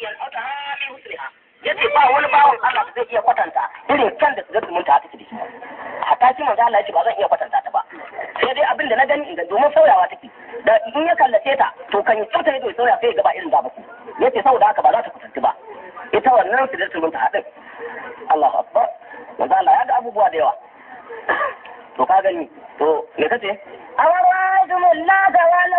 yanauta ha min husniha yace ba wani bawan Allah da zai iya kwatanta irin kan da sigar zumunta take da shi hatta shi manzo Allah yace ba zan iya kwatanta ta ba sai dai abin da na gani inda domin sauyawa take da in ya kallace ta to kan yi tsota ido ya sauya sai ya gaba irin da baku yace saboda haka ba za ta kwatanci ba ita wannan sigar zumunta hadin Allahu akbar manzo Allah ya ga abubuwa da yawa to ka gani to me kace أورأيتم اللات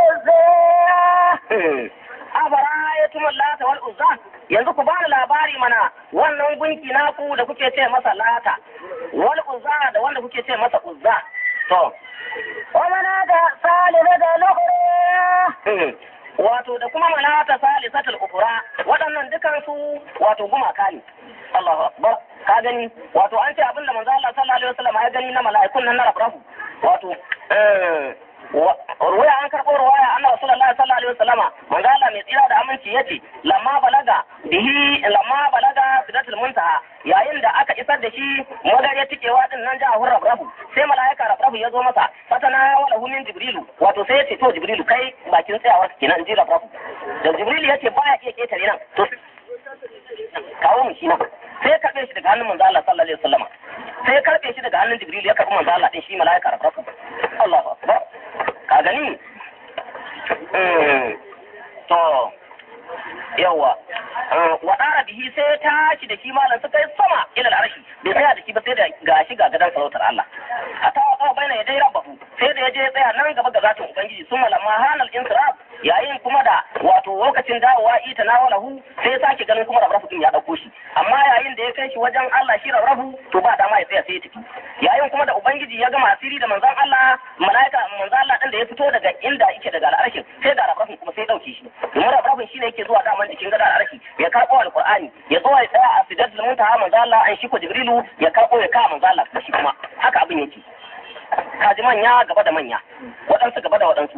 والعزى afara'aytum lata wal uzza yanzu ku bani labari mana wannan gunki naku da kuke ce masa lata wal uzza da wanda kuke ce masa uzza to ومناة ثالثة الأخرى wato da kuma manata salisatul ukura waɗannan dukan su wato gumaka ne Allahu akbar ka gani wato an ce abinda manzo Allah sallallahu alaihi wasallam ya gani na mala'ikun nan na rabrahu wato eh ruwaya an karɓo ruwaya anna rasulullahi sallallahu alaihi wasallama manzo Allah mai tsira da aminci yace lamma balaga bihi lamma balaga sidratul muntaha yayin da aka isar da shi magariya tikewa din nan ja hurra rabrahu sai mala'ika rabrahu ya zo masa fatana wala min jibrilu wato sai ya ce to jibrilu kai bakin tsayawar kenan ji rabrahu da jibrilu yace baya iya ketare nan to kawo mu shi nan sai ya karbe shi daga hannun manzo Allah sallallahu alaihi wasallama sai ya karbe shi daga hannun jibrilu ya karbi manzo Allah din shi mala'ika rabrahu Allahu akbar ka gani to yawa wa ɗara bihi sai ya tashi da shi malam suka yi sama ila al'arshi bai tsaya da shi ba sai da gashi ga gadan sarautar Allah a ta wa baina ya dai rabbahu sai da ya je ya tsaya nan gaba ga zatin ubangiji sun malama hanal insirab yayin kuma da wato lokacin dawowa ita na walahu sai ya sake ganin kuma rabrafu din ya dauko shi amma yayin da ya kai shi wajen Allah shi rabrafu to ba dama ya tsaya sai ya tafi yayin kuma da ubangiji ya gama asiri da manzon Allah malaika manzon Allah din da ya fito daga inda yake daga al'arshin sai da rabrafin kuma sai ya dauke shi domin rabrafin shine yake zuwa daman jikin gadar al'arshi ya karbo alqur'ani ya zo ya tsaya a sidatul muntaha manzon Allah an shi ko jibrilu ya karbo ya kawo manzon Allah shi kuma haka abin yake kaji manya gaba da manya waɗansu gaba da waɗansu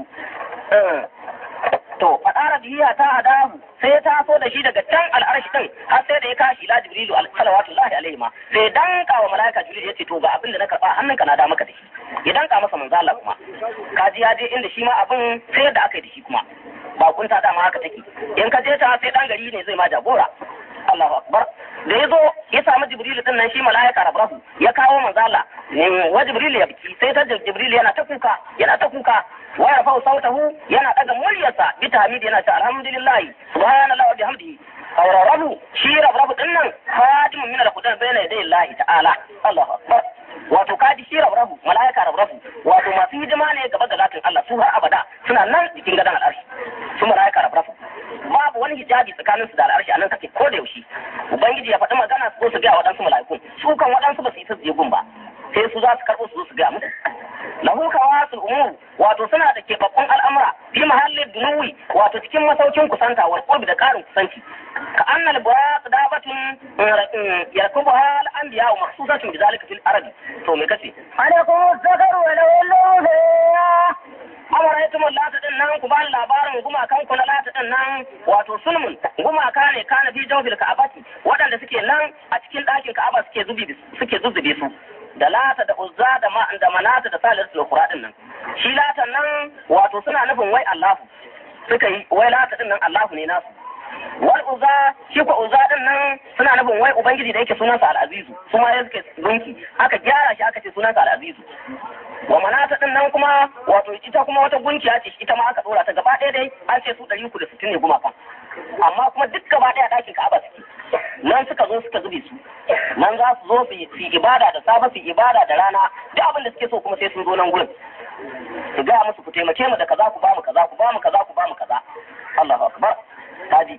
to fadara biya ta adahu sai ya taso da shi daga can al'arshi din har sai da ya kashi la jibrilu salawatullahi alaihi ma sai danka wa malaika jibril yace to ga abin da na karba hannunka na da maka da shi ya danka masa manzo Allah kuma kaji ya je inda shi ma abin sai da aka yi da shi kuma ba kunta dama haka take in ka je ta sai dan gari ne zai ma jagora Allahu akbar da ya zo ya samu jibril din nan shi malaika rabrahu ya kawo manzo Allah wa jibril ya biki sai ta jibril yana ta kuka yana ta kuka wa yarfa'u sautahu yana daga muryarsa bi tahmid yana ta alhamdulillah subhanallahi wa bihamdihi rabu shi rabu din nan khadimun min al-qudan bayna yaday Allah ta'ala Allahu akbar wato kaji shi rabu malaika rabu wato masu hidima ne gaba da zatin Allah su har abada suna nan cikin gadan al'arshi su malaika rabu babu wani hijabi tsakanin su da al'arshi a nan kake ko da yaushe ubangiji ya faɗi magana su zo su ga waɗansu mala'ikun su kan waɗansu ba su isa su je gun ba sai su za su karɓo su zo su ga musu lahu kawasul umur wato suna da keɓaɓɓun al'amura fi mahallin dunuwi wato cikin masaukin kusanta wal qurbi da ƙarin kusanci ka annal buraq dabatun yakubu hal anbiya wa makhsusatun bi zalika fil arabi to me kace عليكم الذكر وله الأنثى amaraitum lata din nan ku bani labarin gumakan ku na lata din nan wato sulmun gumaka ne kana fi jawfil ka'abati waɗanda suke nan a cikin ɗakin ka'aba suke zubi suke zuzzube su da lata da uzza da ma da manata da salisu da din nan shi lata nan wato suna nufin wai Allahu suka yi wai lata din nan Allahu ne nasu wal uzza shi ko uzza din nan suna nufin wai ubangiji da yake sunansa al-azizu su ma suke gunki aka gyara shi aka ce sunansa al-azizu wa manata din nan kuma wato ita kuma wata gunkiya ce ita ma aka dora ta gaba ɗaya dai an ce su ɗari uku da sittin ne gumakan amma kuma duk gaba ɗaya ɗakin ka'aba suke nan suka zo suka zube su nan za su zo su yi ibada da safe su yi ibada da rana duk abin da suke so kuma sai sun zo nan gurin su gaya musu ku taimake mu da kaza ku ba mu kaza ku ba mu kaza ku ba mu kaza Allahu akbar kaji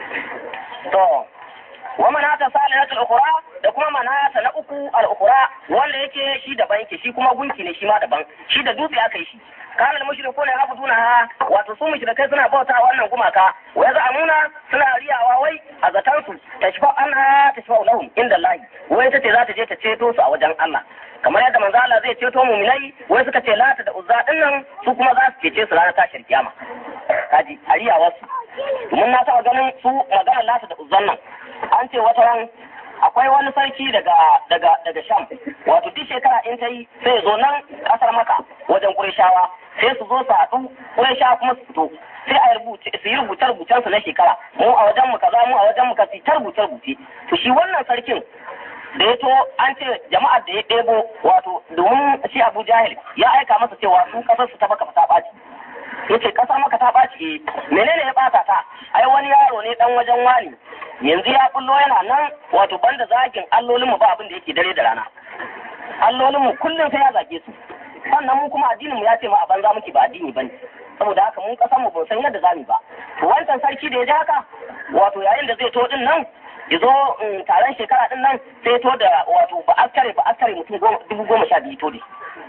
to wa manata salihatul ukhra da kuma manata na uku al ukhra wanda yake shi daban yake shi kuma gunki ne shi ma daban shi da dutse aka yi shi kana mushrikuna yabuduna ha wato su mushrikai suna bauta wannan gumaka wa yaz'amuna suna riyawa wai a zatan su tashfa anha tashfa lahum inda Allah wai tace za ta je ta ceto su a wajen Allah kamar yadda manzo Allah zai ceto mu'minai wai suka ce lata da uzza dinnan su kuma za su cece su ranar tashin kiyama kaji a riyawar su mun na taɓa ganin su maganar lata da uzzan nan an ce wata ran akwai wani sarki daga daga daga sham wato duk shekara in ta yi sai ya zo nan kasar maka wajen kurishawa sai su zo su haɗu sha kuma su fito sai a rubuce su yi rubuce rubucen su na shekara mu a wajen mu kaza mu a wajen mu kaza ta rubuce rubuce to shi wannan sarkin da ya to an ce jama'ar da ya ɗebo wato domin shi Abu Jahil ya aika masa cewa su kasar su ta baka ta ɓaci yace kasar maka ta ɓaci eh menene ya ɓata ta ai wani yaro ne dan wajen wani yanzu ya kullo yana nan wato banda zagin allolinmu ba abin da yake dare da rana allolinmu kullum sai ya zage su sannan mu kuma addininmu ya ce ma a banza muke ba addini bane saboda haka mun kasan mu ban san yadda zamu ba to wancan sarki da ya ji haka wato yayin da zai to din nan ya zo taron shekara din nan sai ya to da wato ba askare ba askare mutum dubu goma sha biyu to da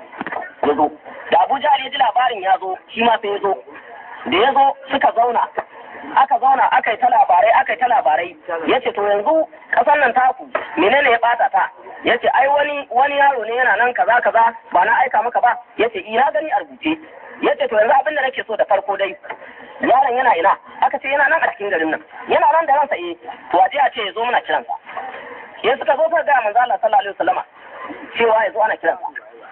ya zo da Abuja ya ji labarin ya zo shi ma sai ya zo da ya zo suka zauna aka zauna aka yi ta labarai aka yi ta labarai ya ce to yanzu ƙasar nan taku menene ya ɓata ta ya ce ai wani wani yaro ne yana nan kaza kaza ba na aika maka ba ya ce ina gani a rubuce ya ce to yanzu abin da nake so da farko dai yaron yana ina aka ce yana nan a cikin garin nan yana nan da ransa eh to a a ce ya zo muna kiransa ya suka zo suka ga manzo Allah sallallahu alaihi wasallama cewa ya zo ana kiransa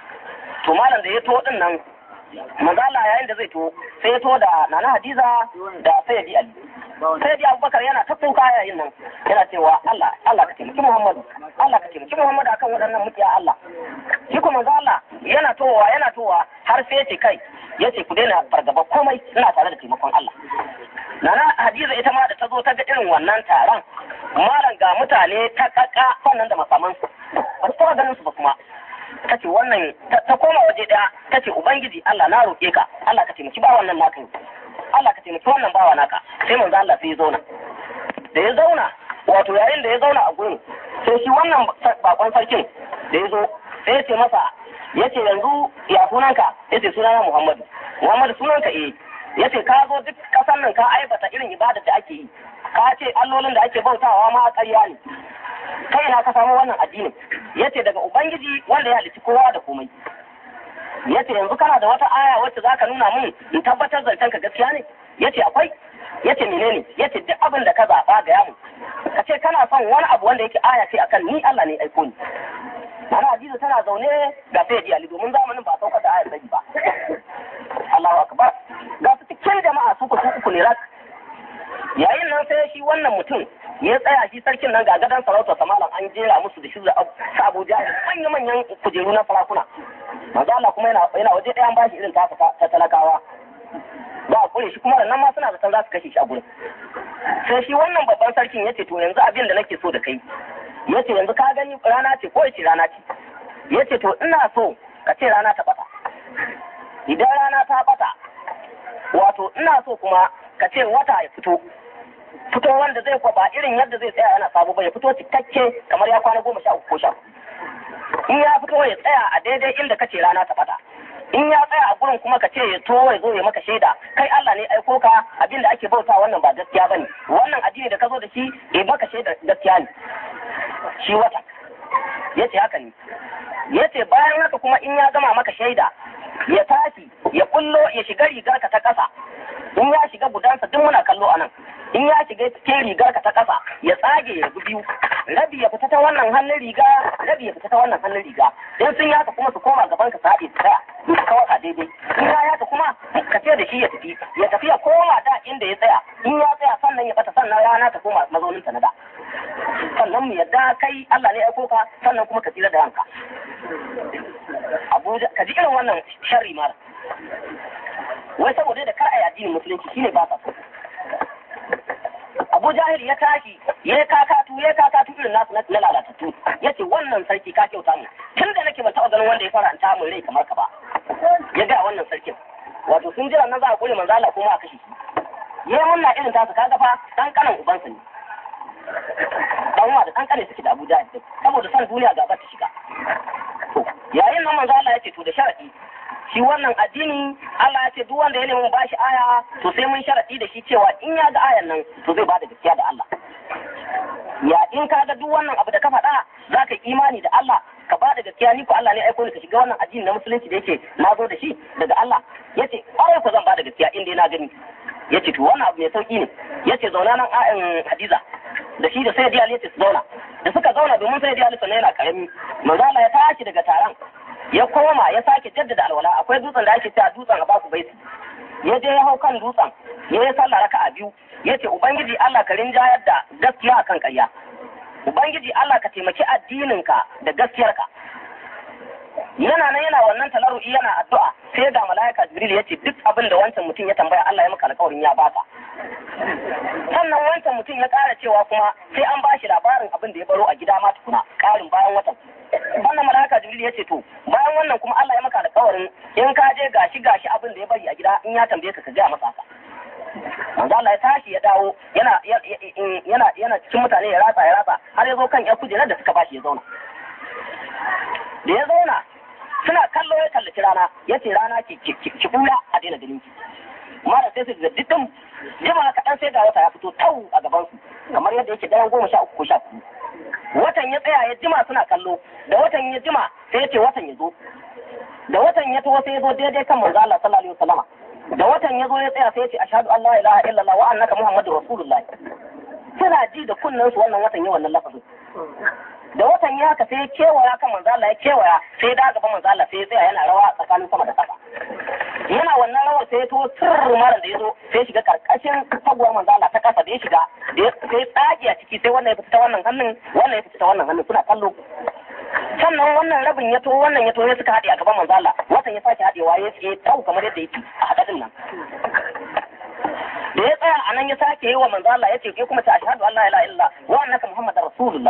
to malam da ya to din nan manzo Allah yayin da zai to sai ya to da Nana Hadiza da Sayyidi Ali Sayyidi Abubakar yana ta kuka yayin nan yana cewa Allah Allah ka taimaki Muhammadu Allah ka taimaki Muhammadu akan waɗannan mutiya Allah shi kuma manzo Allah yana towa yana towa har sai ya ce kai ya ce ku daina fargaba komai ina tare da taimakon Allah Nana Hadiza ita ma da ta zo ta ga irin wannan taron malam ga mutane ta kaka sannan da makamansu ba su ganin su ba kuma ta ce wannan ta koma waje daya ta ce ubangiji Allah na roƙe ka Allah ka taimaki ba wannan naka Allah ka taimaki wannan bawa naka sai manzo Allah sai ya zauna da ya zauna wato yayin da ya zauna a gurin sai shi wannan bakon sarkin da ya zo sai ya ce masa ya ce yanzu ya sunanka ya ce sunana Muhammadu Muhammadu sunanka eh ya ce ka zo duk kasan nan ka aibata irin ibada da ake yi ka ce allolin da ake bautawa ma ƙarya ne kai na ka samu wannan addinin yace daga ubangiji wanda ya halici kowa da komai yace yanzu kana da wata aya wacce zaka nuna mun in tabbatar zancen ka gaskiya ne yace akwai yace menene yace duk abin da ka zaba ga yamu ka ce kana son wani abu wanda yake aya ce akan ni Allah ne aiko ni Nana Hadiza tana zaune ga sai di Ali domin zamanin ba saukar da ayar ba Allahu akbar ga su cikin jama'a su ku su uku ne rak yayin nan sai shi wannan mutum ya tsaya shi sarkin nan ga gadon sarauta samalan an jera musu da shi da Abu Jahil manya manyan kujeru na sarakuna manzo Allah kuma yana yana waje ɗayan bashi irin ta ta talakawa ba a kure shi kuma nan ma suna zaton za su kashe shi a gurin sai shi wannan babban sarkin yace to yanzu abin da nake so da kai yace yanzu ka gani rana ce ko yace rana ce yace to ina so ka ce rana ta bata idan rana ta bata wato ina so kuma ka ce wata ya fito fito wanda zai kwaba irin yadda zai tsaya yana sabo ba ya fito cikakke kamar ya kwana goma sha uku ko sha in ya fito ya tsaya a daidai inda kace rana ta fada in ya tsaya a gurin kuma ka ce ya to ya zo ya maka shaida kai Allah ne aiko ka abin da ake bauta wannan ba gaskiya bane wannan addini da ka zo da shi ya maka shaida gaskiya ne shi wata yace haka ne yace bayan haka kuma in ya gama maka shaida ya tashi ya kullo ya shiga rigar ka ta kasa in ya shiga gudansa duk muna kallo anan in ya shiga cikin rigar ka ta kasa ya tsage ya bi biyu rabi ya fita ta wannan hannun riga rabi ya fita ta wannan hannun riga in sun yaka kuma su koma gaban ka sa'i tsaya su kawai a daidai in ya yaka kuma ka ce da shi ya tafi ya tafi ya koma da inda ya tsaya in ya tsaya sannan ya bata sannan rana ta koma mazaunin ta na da sannan mu yadda kai Allah ne ya aiko ka sannan kuma ka tsira da ranka Abuja ka ji irin wannan sharri mara wai saboda da kar a yi addinin musulunci shine ba sa so Abu Jahil ya tashi ya kakatu ya kakatu irin nasu na lalatattu ya ce wannan sarki ka kyauta mu tun da nake ban taɓa ganin wanda ya faranta min rai kamar ka ba ya ga wannan sarkin wato sun jira nan za a kure manzo Allah kuma a kashe shi ya munna irin tasu kaga fa dan kanan ubansa ne dan wa da dan kane suke da Abu Jahil saboda san duniya gaba ta shiga yayin nan manzo Allah ya ce to da sharadi shi wannan addini Allah ya ce duk wanda ya nemi bashi aya to sai mun sharadi da shi cewa in ya ga ayan nan to zai bada gaskiya da Allah ya in ka ga duk wannan abu da ka faɗa za ka yi imani da Allah ka ba da gaskiya ni ko Allah ne aiko ni ka shiga wannan addini na musulunci da yake na zo da shi daga Allah yace ƙwarai ko zan ba da gaskiya in dai na gani yace to wannan abu mai sauki ne yace zauna nan ayan Hadiza da shi da sai Ali yace su zauna da suka zauna domin sai Ali sannan yana karami manzo Allah ya tashi daga taron ya koma ya sake jaddada alwala akwai dutsen da ake cewa dutsen abaku baiti ya je ya hau kan dutsen ya yi sallah raka'a biyu ya ce ubangiji Allah ka rinjayar da gaskiya akan ƙarya ubangiji Allah ka taimaki addininka da gaskiyarka yana nan yana wannan talarru'i yana addu'a sai ga malaika jibril ya ce duk abin da wancan mutum ya tambaya Allah ya maka alƙawarin ya baka sannan wancan mutum ya ƙara cewa kuma sai an ba shi labarin abin da ya baro a gida ma tukuna ƙarin bayan watan wannan malaika jibril ya ce to bayan wannan kuma Allah ya maka alƙawarin in ka je gashi gashi abin da ya bari a gida in ya tambaye ka ka gaya masa haka manzo Allah ya tashi ya dawo yana yana yana cikin mutane ya ratsa ya ratsa har ya zo kan yar kujerar da suka bashi ya zauna da ya zauna suna kallo ya kallaci rana ya ce rana ki ki buya a daina ganin ki mara sai su ga dukkan jima kaɗan sai ga wata ya fito tau a gaban su kamar yadda yake daren goma sha uku ko sha hudu watan ya tsaya ya jima suna kallo da watan ya jima sai ya ce watan ya zo da watan ya taho sai ya zo daidai kan manzo Allah sallallahu alaihi wasallama da watan ya zo ya tsaya sai ya ce ashhadu an la ilaha illallah wa annaka muhammadur rasulullah suna ji da kunnen su wannan watan ya wannan lafazin da watan ya haka sai ya kewaya kan manzo Allah ya kewaya sai da gaba manzo Allah sai ya tsaya yana rawa tsakanin sama da ƙasa yana wannan rawar sai ya to sirr mara da ya zo sai shiga karkashin taguwar manzo Allah ta kasa da ya shiga sai tsage a ciki sai wannan ya fita ta wannan hannun wannan ya fita ta wannan hannun suna kallo sannan wannan rabin ya to wannan ya to ya suka haɗe a gaban manzo Allah watan ya sake haɗewa ya ce tau kamar yadda yake a haɗaɗin nan da ya tsaya a nan ya sake yi wa manzo Allah ya ce ke kuma ta ashhadu an la ilaha illa wa annaka muhammadar rasulullah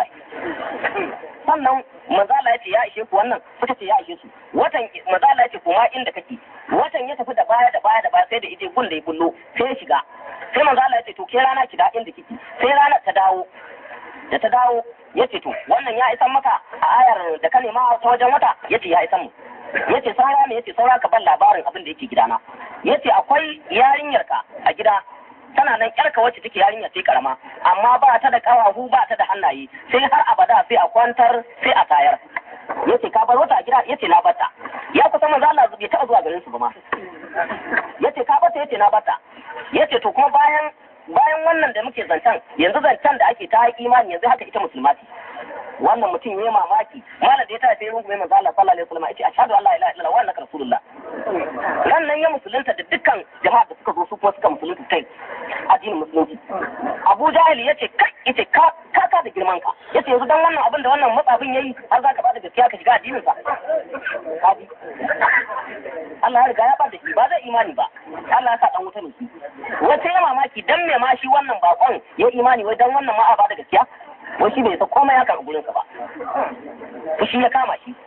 sannan manzo Allah ya ce ya ishe ku wannan suka ce ya ishe su watan manzo Allah ya ce kuma inda kake watan ya tafi da baya da baya da baya sai da ije gun da ya kullo sai ya shiga sai manzo Allah ya ce to ke rana ki da inda kike sai ranar ta dawo da ta dawo ya ce to wannan ya isan maka a ayar da ka nema ta wajen wata ya ce ya isan mu ya ce saura ne ya ce saura ka ban labarin abin da yake gidana ya ce akwai yarinyarka a gida tana nan yarka wacce take yarinya ce karama amma ba ta da kawahu ba ta da hannaye sai har abada sai a kwantar sai a tayar yace ka bar wata a gida yace na bata ya kusa manzo Allah bai taɓa zuwa garin su ba ma yace ka bata yace na bata yace to kuma bayan bayan wannan da muke zancen yanzu zancen da ake ta imani yanzu haka ita musulma ce wannan mutum ya mamaki malam da ya tafi rungume manzo Allah sallallahu alaihi wasallam yace ashhadu an la ilaha illallah wa annaka rasulullah nan nan ya musulunta da dukkan jama'a da suka zo su kuma suka musulunta kai addinin musulunci Abu Jahil yace kai yace ka ka ka da girman ka yace yanzu dan wannan abin da wannan matsafin yayi har za ka bada gaskiya ka shiga addinin sa kaji Allah ya riga ya bada shi ba zai imani ba Allah ya sa dan wuta ne shi wata ya mamaki dan me ma shi wannan bakon ya imani wai dan wannan ma a bada gaskiya wai shi bai sa komai haka a gurinsa ba fushi ya kama shi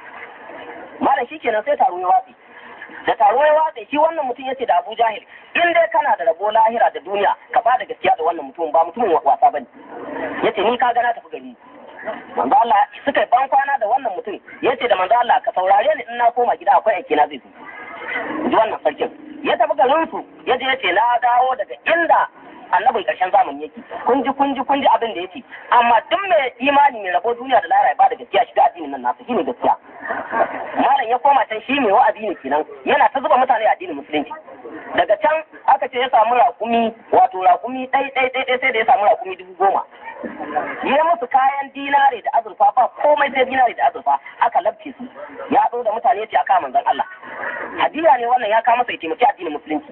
malam shi kenan sai taro ya watsi da taro ya watsi shi wannan mutum yace da Abu Jahil in dai kana da rabo lahira da duniya ka bada gaskiya da wannan mutum ba mutumin wasa bane yace ni ka ga na tafi gari manzo Allah suka ban kwana da wannan mutum yace da manzo Allah ka saurare ni in na koma gida akwai aiki na zai zo ji wannan sarkin ya tafi garin su yaje yace na dawo daga inda annabin karshen zamani yake kun ji kun ji kun ji abin da yake amma duk mai imani mai rabo duniya da lahira ba da gaskiya shiga addinin nan nasu shine gaskiya malam ya koma can shi mai wa'azi ne kenan yana ta zuba mutane a addinin musulunci daga can aka ce ya samu raƙumi wato raƙumi ɗai ɗai ɗai ɗai sai da ya samu raƙumi dubu goma ya musu kayan dinare da azurfa ba komai sai dinare da azurfa aka labce su ya zo da mutane ce aka manzon Allah hadiya ne wannan ya kawo masa ya taimaki addinin musulunci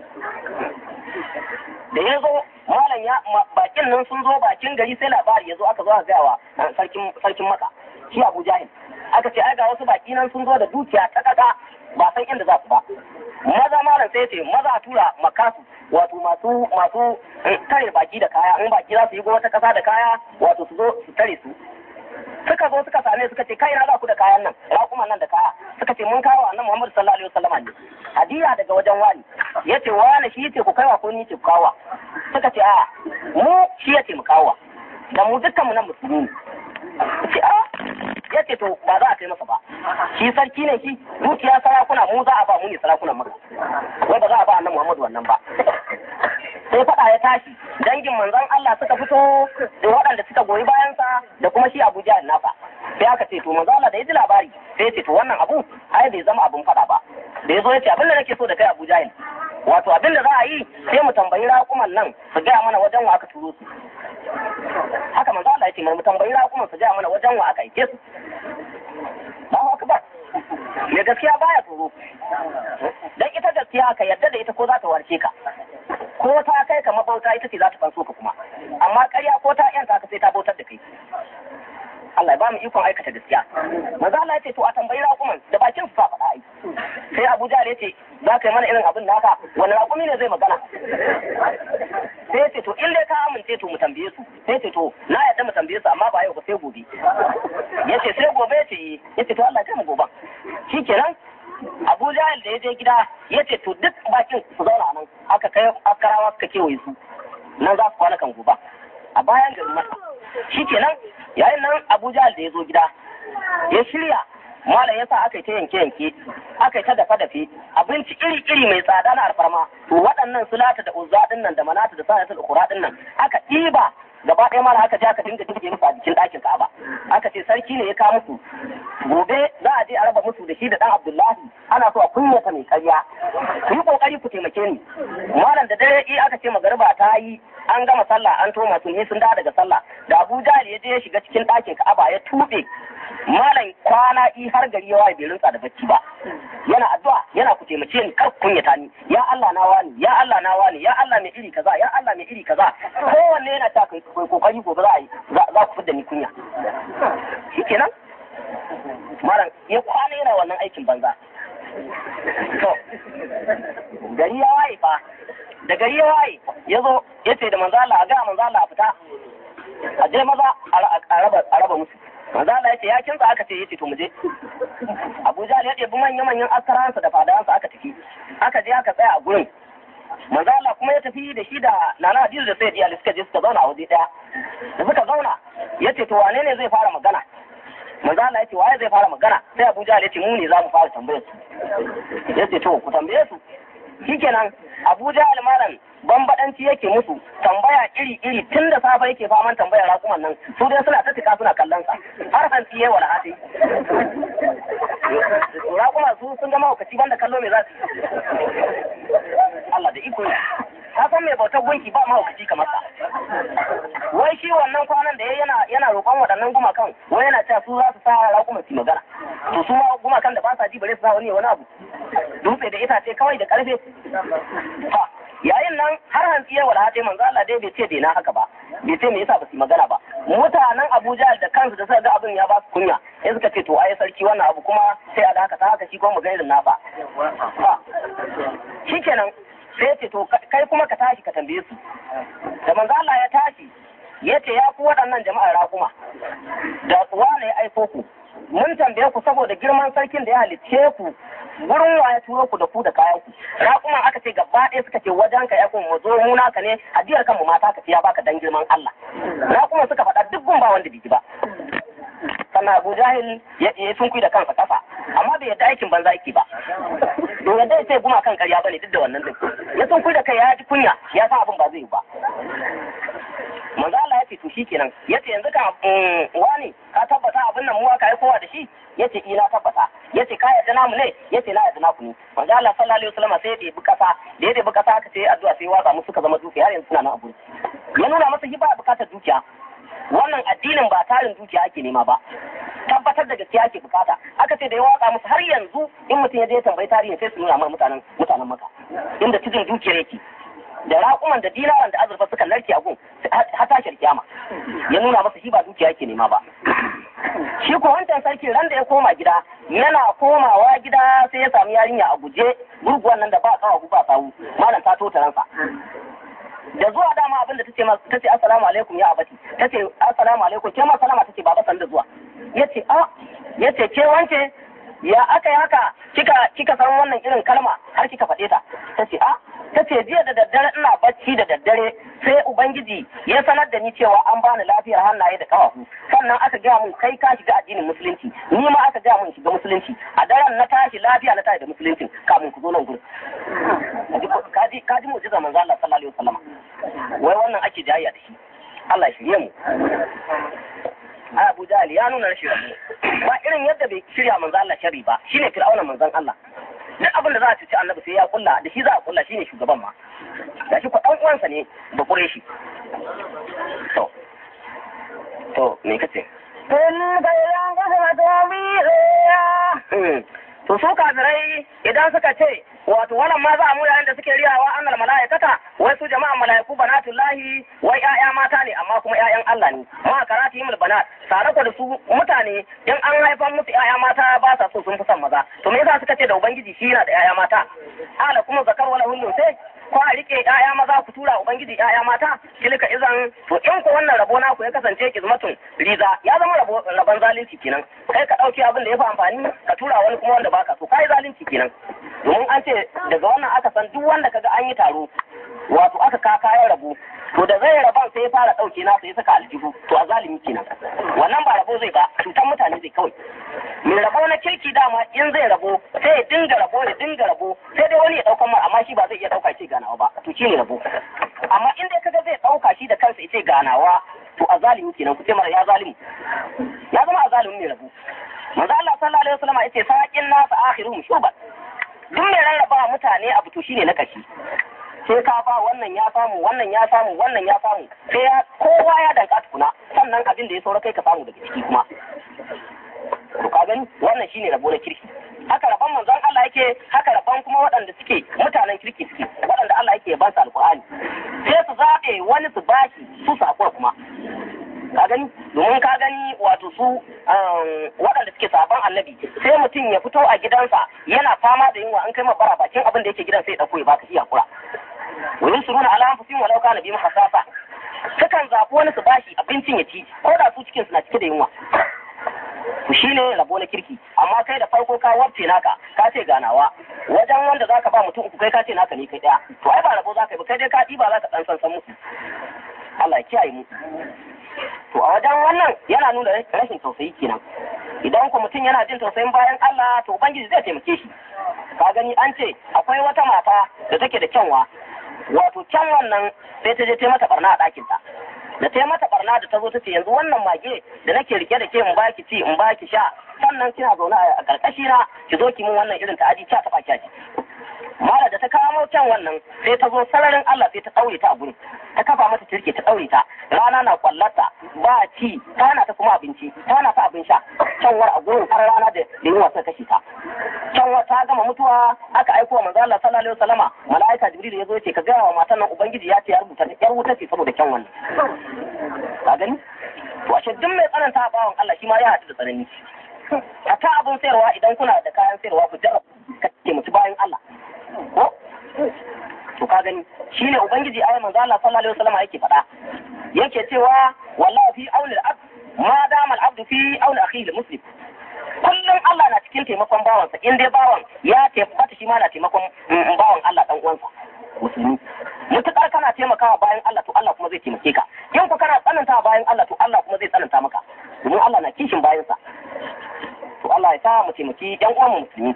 da ya zo malam ya bakin nan sun zo bakin gari sai labari ya zo aka zo aka gaya wa sarkin sarkin maka shi Abu Jahil aka ce ai ga wasu baki nan sun zo da dukiya ta kaka ba san inda za su ba maza malam sai ce maza a tura makasu wato masu masu tare baki da kaya in baki za su yi wata kasa da kaya wato su zo su tare su suka zo suka same suka ce kai na za ku da kayan nan raƙuman nan da kaya suka ce mun kawo annabi Muhammad sallallahu alaihi wasallam ne hadiya daga wajen wani yace wani shi yace ku kaiwa ko ni ce ku kawo suka ce a mu shi yace mu kawo da mu dukkan mu nan musulmi ne ce a yace to ba za a kai masa ba shi sarki ne shi dukiya sarakuna mu za a ba mu ne sarakunan maka wai ba za a ba annabi Muhammad wannan ba sai faɗa ya tashi dangin manzon Allah suka fito da waɗanda suka goyi bayansa da kuma shi Abu Jahal nasa sai aka ce to manzon Allah da ya ji labari sai ya ce to wannan abu ai bai zama abun faɗa ba da ya zo ya ce abin da nake so da kai Abu Jahal wato abin da za a yi sai mu tambayi raƙuman nan su gaya mana wajen wa aka turo su haka manzo Allah ya ce mu tambayi raƙuman su gaya mana wajen wa aka aike su Allahu akbar me gaskiya baya tsoro dan ita gaskiya ka yarda da ita ko za ta warke ka ko ta kai ka mabauta ita ce za ta fanso ka kuma amma ƙarya ko ta yanta ka sai ta bautar da kai Allah ya ba mu ikon aikata gaskiya manzo Allah ya ce to a tambayi raƙuman da bakin su fa faɗa ai sai Abu Jahl ya ce za ka yi mana irin abin naka wani raƙumi ne zai magana sai ya ce to in dai ka amince to mu tambaye su sai ya ce to na yadda mu tambaye su amma ba yau ba sai gobe ya ce sai gobe ya ce ya ce to Allah ya kai mu gobe shikenan Abu Jahl da ya je gida ya ce to duk bakin su zauna nan aka kai akarawa suka kewaye su nan za su kwana kan gobe a bayan garin masa shikenan yayin nan Abu Jahl da ya zo gida ya shirya malam yasa aka yi ta yanke yanke aka yi ta dafa dafe abinci iri iri mai tsada na alfarma to waɗannan sulata da uzza din nan da manata da sa'ata da qura din nan aka ɗiba gaba ɗaya malam aka je aka dinga dinga musu a jikin ɗakin Ka'aba aka ce sarki ne ya kawo musu gobe za a je a raba musu da shi da ɗan Abdullahi ana so a kunyata mai karya ku yi kokari ku taimake ni malam da dare i aka ce magariba ta yi an gama sallah an toma sun sun dawo daga sallah da Abu Jahl ya je ya shiga cikin ɗakin Ka'aba ya tuɓe malam kwana i har gari yawa bai rinsa da bacci ba yana addu'a yana ku taimake ni kar kunyata ni ya Allah na wani ya Allah na wani ya Allah mai iri kaza ya Allah mai iri kaza kowanne yana ta kai kokari gobe za a yi za ku fidda ni kunya shikenan malam ya kwana yana wannan aikin banza to gari ya waye fa da gari ya waye ya zo ya ce da manzo Allah a ga manzo Allah a fita a je maza a raba a raba musu manzo Allah ya ce ya kinsa aka ce yace to mu je Abuja ya ɗebi manyan manyan askaransa da fadawansa aka tafi aka je aka tsaya a gurin manzo Allah kuma ya tafi da shi da Nana Hadiza da Sayyid Ali suka je suka zauna a waje daya da suka zauna yace to wane ne zai fara magana manzo Allah yace waye zai fara magana sai Abuja ya ce mu ne za mu fara tambayar su yace to ku tambaye su shikenan Abuja almaran bambadanci yake musu tambaya iri iri tun da safe yake faman tambayar rakuman nan su dai suna ta tika suna kallon sa har hantsi yayi wala hati rakuma su sun ga mahaukaci banda kallo mai za su Allah da iko ka san mai bautar gunki ba mahaukaci kamar sa wai shi wannan kwanan da yana yana roƙon waɗannan gumakan wai yana cewa su za su sa rakuman su magana to su ma gumakan da ba sa ji bare su sa wani wani abu dutse da itace kawai da karfe yayin nan har hantsi ya wala hate manzo Allah dai bai ce dai na haka ba bai ce me yasa ba su magana ba mutanen Abuja da kansu da suka ga abin ya ba su kunya sai suka ce to ai sarki wannan abu kuma sai a haka ta haka shi kuma magana na fa shikenan sai ce to kai kuma ka tashi ka tambaye su da manzo Allah ya tashi ya ce ya ku waɗannan jama'ar raƙuma da wane ya aiko ku mun tambaye ku saboda girman sarkin da ya halicce ku gurin wa ya turo ku da ku da kayan ku raƙuman aka ce gaba ɗaya suka ce wajen ka ya kun mu zo mu naka ne adiyar kanmu mata ka ce ya baka dan girman Allah raƙuman suka faɗa duk gun ba wanda biji ba sannan Abu Jahil ya yi sun da kansa kafa amma bai yadda aikin banza yake ba to yadda ya ce guma kan ƙarya bane duk da wannan din ya sun da kai ya ji kunya ya san abin ba zai yi ba manzo Allah ya ce to shikenan yace yanzu ka wani ka tabbata abin nan mu aka yi kowa da shi yace ina tabbata yace ka yarda namu ne yace na yarda naku ne manzo Allah sallallahu alaihi wasallam sai ya debi kasa da ya debi kasa aka ce addu'a sai watsa musu suka zama dukiya har yanzu suna nan abu ya nuna masa shi ba bukatar dukiya wannan addinin ba tarin dukiya ake nema ba tabbatar da gaskiya ake bukata aka ce da ya watsa musu har yanzu in mutum ya je tambayi tarihi sai su nuna mar mutanen mutanen maka inda cikin dukiyar yake da raƙuman da dinaran da azurfa suka narke a gun har tashar kiyama ya nuna masa shi ba dukiya yake nema ba shi ko wancan sarki ran da ya koma gida yana komawa gida sai ya sami yarinya a guje gurguwan nan da ba kawo ba sawu malam ta tota ransa da zuwa dama abin da tace tace assalamu alaikum ya abati tace assalamu alaikum ke ma salama tace baba san da zuwa yace a yace ke wance ya aka yi haka kika kika san wannan irin kalma har kika faɗe ta tace a tace jiya da daddare ina bacci da daddare sai ubangiji ya sanar da ni cewa an bani lafiyar hannaye da kafafu sannan aka gaya mun kai ka shiga addinin musulunci ni ma aka gaya mun shiga musulunci a daren na tashi lafiya na tashi da musulunci kamun ku zo nan gurin kaji kaji mu'jiza manzo Allah sallallahu alaihi wasallam wai wannan ake jayayya da shi Allah ya shirye mu a Abu Jahl ya nuna rashin rabu ba irin yadda bai shirya manzo Allah sharri ba shine fir'auna manzon Allah duk abin da za a ci annabi sai ya kulla da shi za a kulla shine shugaban ma da shi ko dan uwansa ne ba kure shi to to me kace تلك إذا قسمة ضيقة to su kafirai idan suka ce wato wannan ma za a yayin da suke riyawa annal mala'ikata wai su jama'an mala'iku banatullahi wai ƴaƴa mata ne amma kuma ƴaƴan Allah ne ma karati yimul banat tare da su mutane in an haifan musu ƴaƴa mata ba sa so sun fi son maza to me yasa suka ce da ubangiji shi yana da ƴaƴa mata ala kuma zakar wala hulun sai ko a rike ƴaƴa maza ku tura ubangiji ƴaƴa mata tilka izan to in ku wannan rabo naku ya kasance kizmatun riza ya zama rabo rabon zalunci kenan kai ka dauki abin da ya fi amfani ka tura wani kuma wanda baka so kai zalunci kenan domin an ce daga wannan aka san duk wanda kaga an yi taro wato aka ka kayan rabo to da zai raban sai ya fara dauke na sai ya saka aljihu to a zalimi kenan wannan ba rabo zai ba cutar mutane zai kawai mai rabo na kirki dama in zai rabo sai ya dinga rabo ya dinga rabo sai dai wani ya daukan mar amma shi ba zai iya dauka ce ganawa ba to shi ne rabo amma in dai kaga zai dauka shi da kansa ya ce ganawa to a zalimi kenan ku ce mara ya zalimu ya zama a zalimin mai rabo manzo Allah sallallahu alaihi wasallam yace saqin nas akhiruhum shuban duk mai rarraba mutane abu to shine na kashi sai ka ba wannan ya samu wannan ya samu wannan ya samu sai ya kowa ya danka tukuna sannan abin da ya saura kai ka samu daga ciki kuma to ka gani wannan shine rabo na kirki haka rabon manzon Allah yake haka rabon kuma waɗanda suke mutanen kirki suke waɗanda Allah yake ba su alƙur'ani sai su zaɓe wani su bashi su sako kuma ka gani domin ka gani wato su waɗanda suke sabon annabi sai mutum ya fito a gidansa yana fama da yunwa an kai ma bara bakin abin da yake gidan sai ya ɗauko ya baka iya kura wurin su nuna alamun fusin walau kana bi hasasa sukan zaɓi wani su bashi abincin ya ci ko da su cikin na cike da yunwa to shine rabo na kirki amma kai da farko ka wabce naka ka ce ganawa wajen wanda zaka ba mutum uku kai ka ce naka ne kai daya to ai ba rabo zaka yi ba kai dai ka ɗiba zaka dan san san musu Allah ya kiyaye mu to a wajen wannan yana nuna rashin tausayi kenan idan ku mutum yana jin tausayin bayan Allah to ubangiji zai taimake shi ka gani an ce akwai wata mata da take da kyanwa wato kyanwan nan sai ta je ta mata barna a ɗakinta da ta mata barna da ta zo ta ce yanzu wannan mage da nake rike da ke in baki ci in baki sha sannan kina zaune a karkashi na ki zo ki min wannan irin ta'adi ta taba kyaji mala da ta kawo can wannan sai ta zo sararin Allah sai ta daure ta a gurin ta kafa mata turke ta daure ta rana na kwallata ba ci tana ta kuma abinci tana ta abin sha canwar a gurin har rana da yunwa ta kashe ta canwar ta gama mutuwa aka aiko wa manzo Allah sallallahu alaihi wasallama malaika jibril ya zo ce ka gaya wa matan nan ubangiji ya ce ya rubuta yar wuta ce saboda kyan wannan ka gani to ashe duk mai tsananta bawan Allah shi ma ya haɗu da tsanani a ta abin sayarwa idan kuna da kayan sayarwa ku jarraba ka taimaki bayan Allah ko to ka gani shine ubangiji ayi manzo Allah sallallahu alaihi wasallam yake faɗa yake cewa wallahi fi auni al-abd ma dama al-abd fi auni akhihi muslim kullum Allah na cikin taimakon bawansa in dai bawan ya taimaka shi ma na taimakon bawan Allah dan uwansa musulmi mutukar kana taimakawa bayan Allah to Allah kuma zai taimake ka in ku kana tsananta bayan Allah to Allah kuma zai tsananta maka domin Allah na kishin bayansa to Allah ya sa mu taimaki yan uwan mu musulmi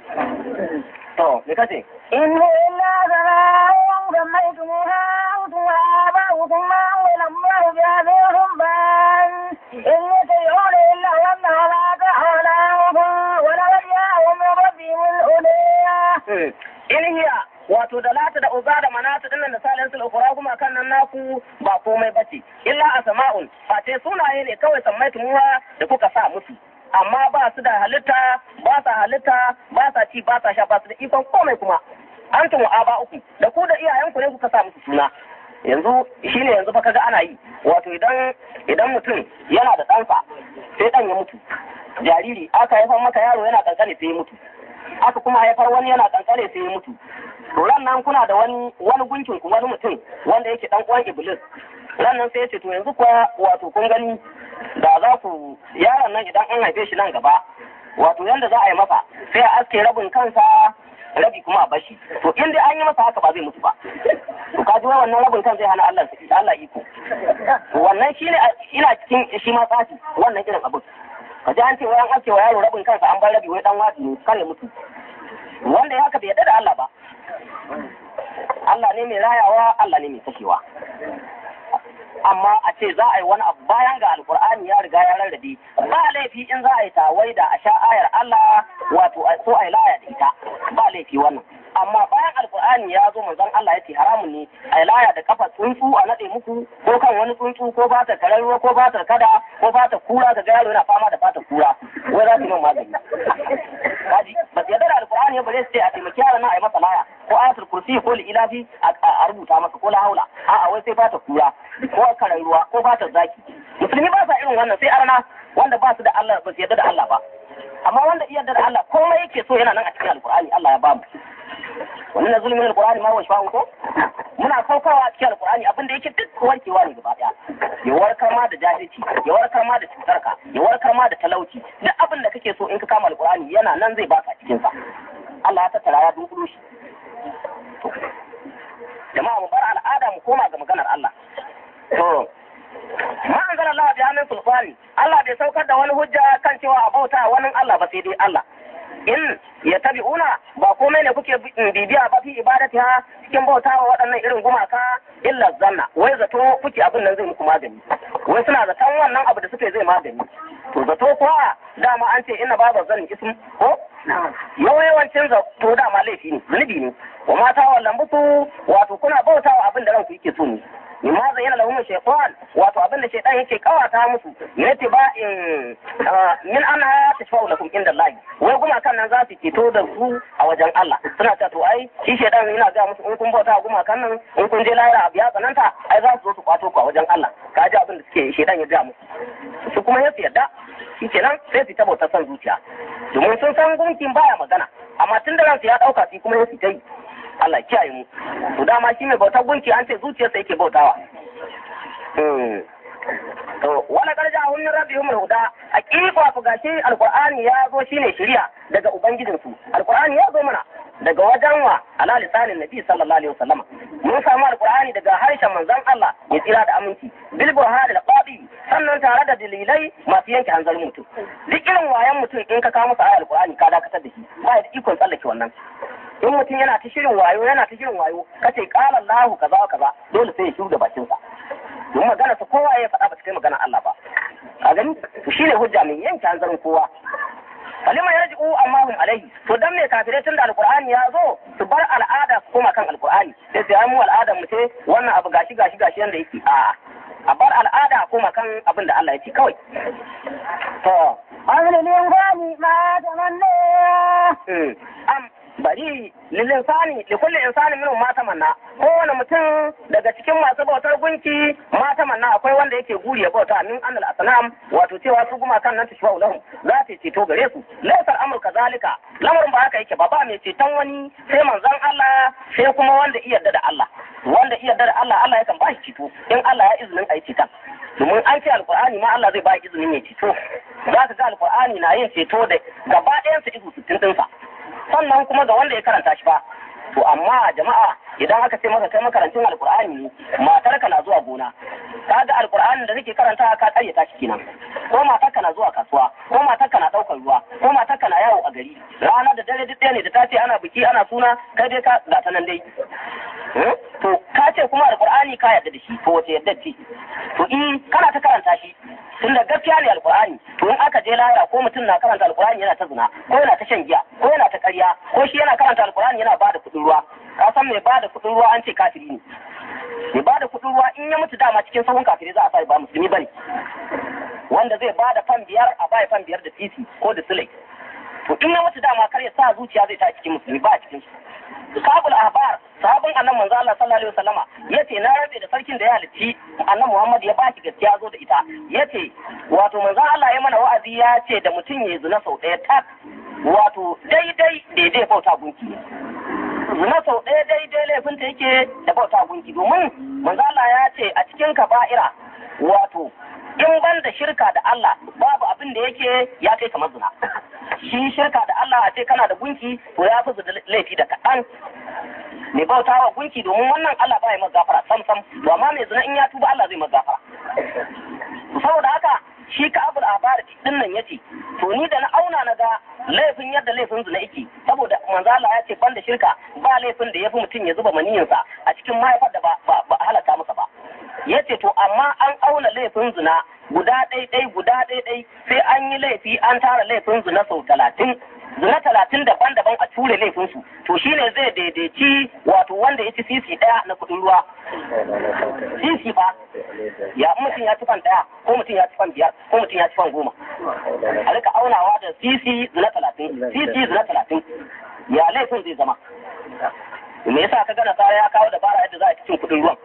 to me kace إن إلا سماء سميتموها أنتم وآباؤكم ما أنزل الله بها من سلطان إن يتبعون إلا ظن وما تحول أنفسهم ولقد جاءهم من ربهم الهدى in hiya wato da lata da uza da manata din nan da salin sul ukura kuma kan nan naku ba komai bace illa asma'un face sunaye ne kawai sammaitu muha da kuka sa musu amma ba su da halitta ba sa halitta ba sa ci ba sa sha ba su da ikon komai kuma antum aba uku da ku da iyayenku ne kuka sa musu suna yanzu shine yanzu fa kaga ana yi wato idan idan mutum yana da ɗansa sai ɗan ya mutu jariri aka haifar maka yaro yana kankane sai ya mutu aka kuma haifar wani yana kankane sai ya mutu to ran nan kuna da wani wani gunkin ku wani mutum wanda yake dan uwan iblis ran nan sai ya ce to yanzu kuwa wato kun gani da za ku yaron nan idan an haife shi nan gaba wato yanda za a yi masa sai a aske rabin kansa rabi kuma a bashi to in dai an yi masa haka ba zai mutu ba to ka ji wai wannan rabin kan zai hana Allah Allah iko wannan shine ina cikin shi ma tsafi wannan irin abin ka ji an ce wai an aske wa yaro rabin kansa an bar rabi wai dan wadi ne kare mutu wanda ya haka bai yarda da Allah ba Allah ne mai rayawa Allah ne mai kashewa amma a ce za a yi wani abu bayan ga alkur'ani ya riga ya rarrabe ba laifi in za a yi tawai da a sha ayar Allah wato a so a yi laya da ita ba laifi wannan amma bayan alkur'ani ya zo manzon Allah ya ce haramun ne a yi laya da kafa tsuntsu a nade muku ko kan wani tsuntsu ko fatar kararruwa ko fatar kada ko fatar kura ga yaro yana fama da fatar kura wai za su yi man magani kaji ba su yarda da alqur'ani ya bare su ce a taimaki yaran nan a yi masa laya ko ayatul kursi ko ilafi a rubuta masa ko la haula a'a wai sai fata kura ko karan ruwa ko fata zaki musulmi ba sa irin wannan sai arna wanda ba su da Allah ba su yarda da Allah ba amma wanda iya yarda da Allah komai yake so yana nan a cikin alqur'ani Allah ya ba mu wani na zulmin alqur'ani ma wa shafa'u ko muna saukawa a cikin alqur'ani abin da yake duk warkewa ne gaba daya ya warkar ma da jahilci ya warkar ma da cutarka ya warkar ma da talauci duk abin da kake so in ka kama alqur'ani yana nan zai baka cikin sa Allah ya tattara ya dunkulo shi jama'a mu bar al'ada mu koma ga maganar Allah to ma anzala Allah bi hannun sulfani Allah bai saukar da wani hujja kan cewa a bauta wani Allah ba sai dai Allah in ya tabi'una ba komai ne kuke bibiya ba fi ibadati ha cikin bautawa waɗannan irin gumaka illa zanna wai zato kuke abin nan zai muku magani wai suna zaton wannan abu da suke zai magani to zato kuwa dama an ce ina babu zan ism ko yawancin zato dama laifi ne zunubi ne wa mata wa lambutu wato kuna bautawa abin da ranku yake so ne mimma zayyana lahum shaytan wato abin da shaytan yake kawata musu ne ba in min ana tashfa'u lakum inda Allah wai kuma kan nan za su ceto da su a wajen Allah suna ta to ai shi shaytan yana ga musu in kun bauta guma kan nan in kun je lahira abu ya tsananta ai za su zo su kwato ku a wajen Allah ka ji abin da suke shaytan ya ga musu su kuma ya yarda shi kenan sai su ta bauta son zuciya domin sun san gunkin baya magana amma tun da ransu ya dauka su kuma ya su ta yi Allah kiyaye mu to dama shi mai bautar gunki an ce zuciyarsa yake bautawa to wala garja hun min rabbihum huda haqiqa ku gashi alqur'ani ya zo shine shari'a daga ubangijin su alqur'ani ya zo mana daga wajen wa ala lisanin nabi sallallahu alaihi wasallam mun samu alqur'ani daga harshen manzon Allah ya tsira da aminci bil burhan al qadi sannan tare da dalilai masu yanke hanzarin mutum duk irin wayan mutum in ka kawo masa ayar alqur'ani ka dakatar da shi ba da ikon tsallake wannan in mutum yana ta shirin wayo yana ta shirin wayo kace qala Allahu kaza wa kaza dole sai ya shiru da bakin sa don magana sa kowa ya faɗa ba ta kai magana Allah ba a gani to shine hujja mai yanke hanzarin kowa kalima yarji'u amma hum alaihi to dan me kafirai tun da alqur'ani ya zo su bar al'ada su koma kan alqur'ani sai sai mu al'adar mu ce wannan abu gashi gashi gashi yanda yake a a bar al'ada koma kan abin da Allah ya ce kawai to أمر الإنسان ما تمنى am bari lilinsani li kulli insani minhum ma tamanna kowane mutum daga cikin masu bautar gunki ma tamanna akwai wanda yake guri ya bauta min annal asnam wato cewa su guma kan nan ta shawau lahum za ta ceto gare su laysal amru kazalika lamarin ba haka yake ba ba mai ceton wani sai manzon Allah sai kuma wanda iya yarda da Allah wanda iya yarda da Allah Allah yakan ba shi ceto in Allah ya izinin a yi ceton domin an ce alkur'ani ma Allah zai ba izinin ya ceto za ka ga alkur'ani na yin ceto da gaba ɗayansa izu sittin ɗinsa sannan kuma ga wanda ya karanta shi ba to amma jama'a idan aka ce maka kai makarancin alkur'ani ne matarka na zuwa gona ka ga alkur'anin da kake karanta ka karyata shi kenan ko matarka na zuwa kasuwa ko matarka na ɗaukar ruwa ko matarka na yawo a gari rana da dare duk ɗaya ne da ta ce ana biki ana suna kai dai ka ga ta nan dai to ka ce kuma alkur'ani ka yarda da shi to wace yarda ce to in kana ta karanta shi tun da gaskiya ne alkur'ani to in aka je lahira ko mutum na karanta alkur'ani yana ta zina ko yana ta shan giya ko yana ta ƙarya ko shi yana karanta alkur'ani yana bada kuɗin ruwa ka san mai bada kuɗin ruwa an ce kafiri ne mai bada kuɗin ruwa in ya mutu dama cikin sahun kafiri za a sa ba musulmi bane wanda zai bada fan biyar a baya fan biyar da titi ko da sulai to in ya mutu dama kar ya sa zuciya zai ta cikin musulmi ba a cikin su sabul ahbar sahabin annan manzo Allah sallallahu alaihi wasallama yace na rabe da sarkin da ya halicci annan Muhammad ya baki gaskiya zo da ita yace wato manzo Allah ya mana wa'azi ya ce da mutum ya zina sau ɗaya tak wato daidai daidai bauta gunki zina sau ɗaya daidai laifin ta yake da bauta gunki domin manzo Allah ya ce a cikin kaba'ira wato in ban da shirka da Allah babu abin da yake ya kai kamar zina shi shirka da Allah a ce kana da gunki to ya fi laifi da kaɗan mai bauta wa gunki domin wannan Allah ba ya masa gafara sam sam to amma mai zina in ya tuba Allah zai masa gafara saboda haka shi ka abul abar din nan yace to ni da na auna na ga laifin yadda laifin zina yake saboda manzo Allah ya ce ban da shirka ba laifin da yafi mutum ya zuba maniyinsa a cikin mahaifar da ba ba halaka masa ba yace to amma an auna laifin zina guda ɗaiɗai guda ɗaiɗai sai an yi laifi an tara laifin zina sau talatin zina talatin daban-daban a ture laifinsu to shine zai daidaici wato wanda ya ci sisi ɗaya na kuɗin ruwa sisi ba ya mutum ya ci fan ɗaya ko mutum ya ci fan biyar ko mutum ya ci fan goma a rika aunawa da sisi zina talatin sisi zina talatin ya laifin zai zama me yasa ka gana kaya ya kawo dabara yadda za a cin kuɗin ruwan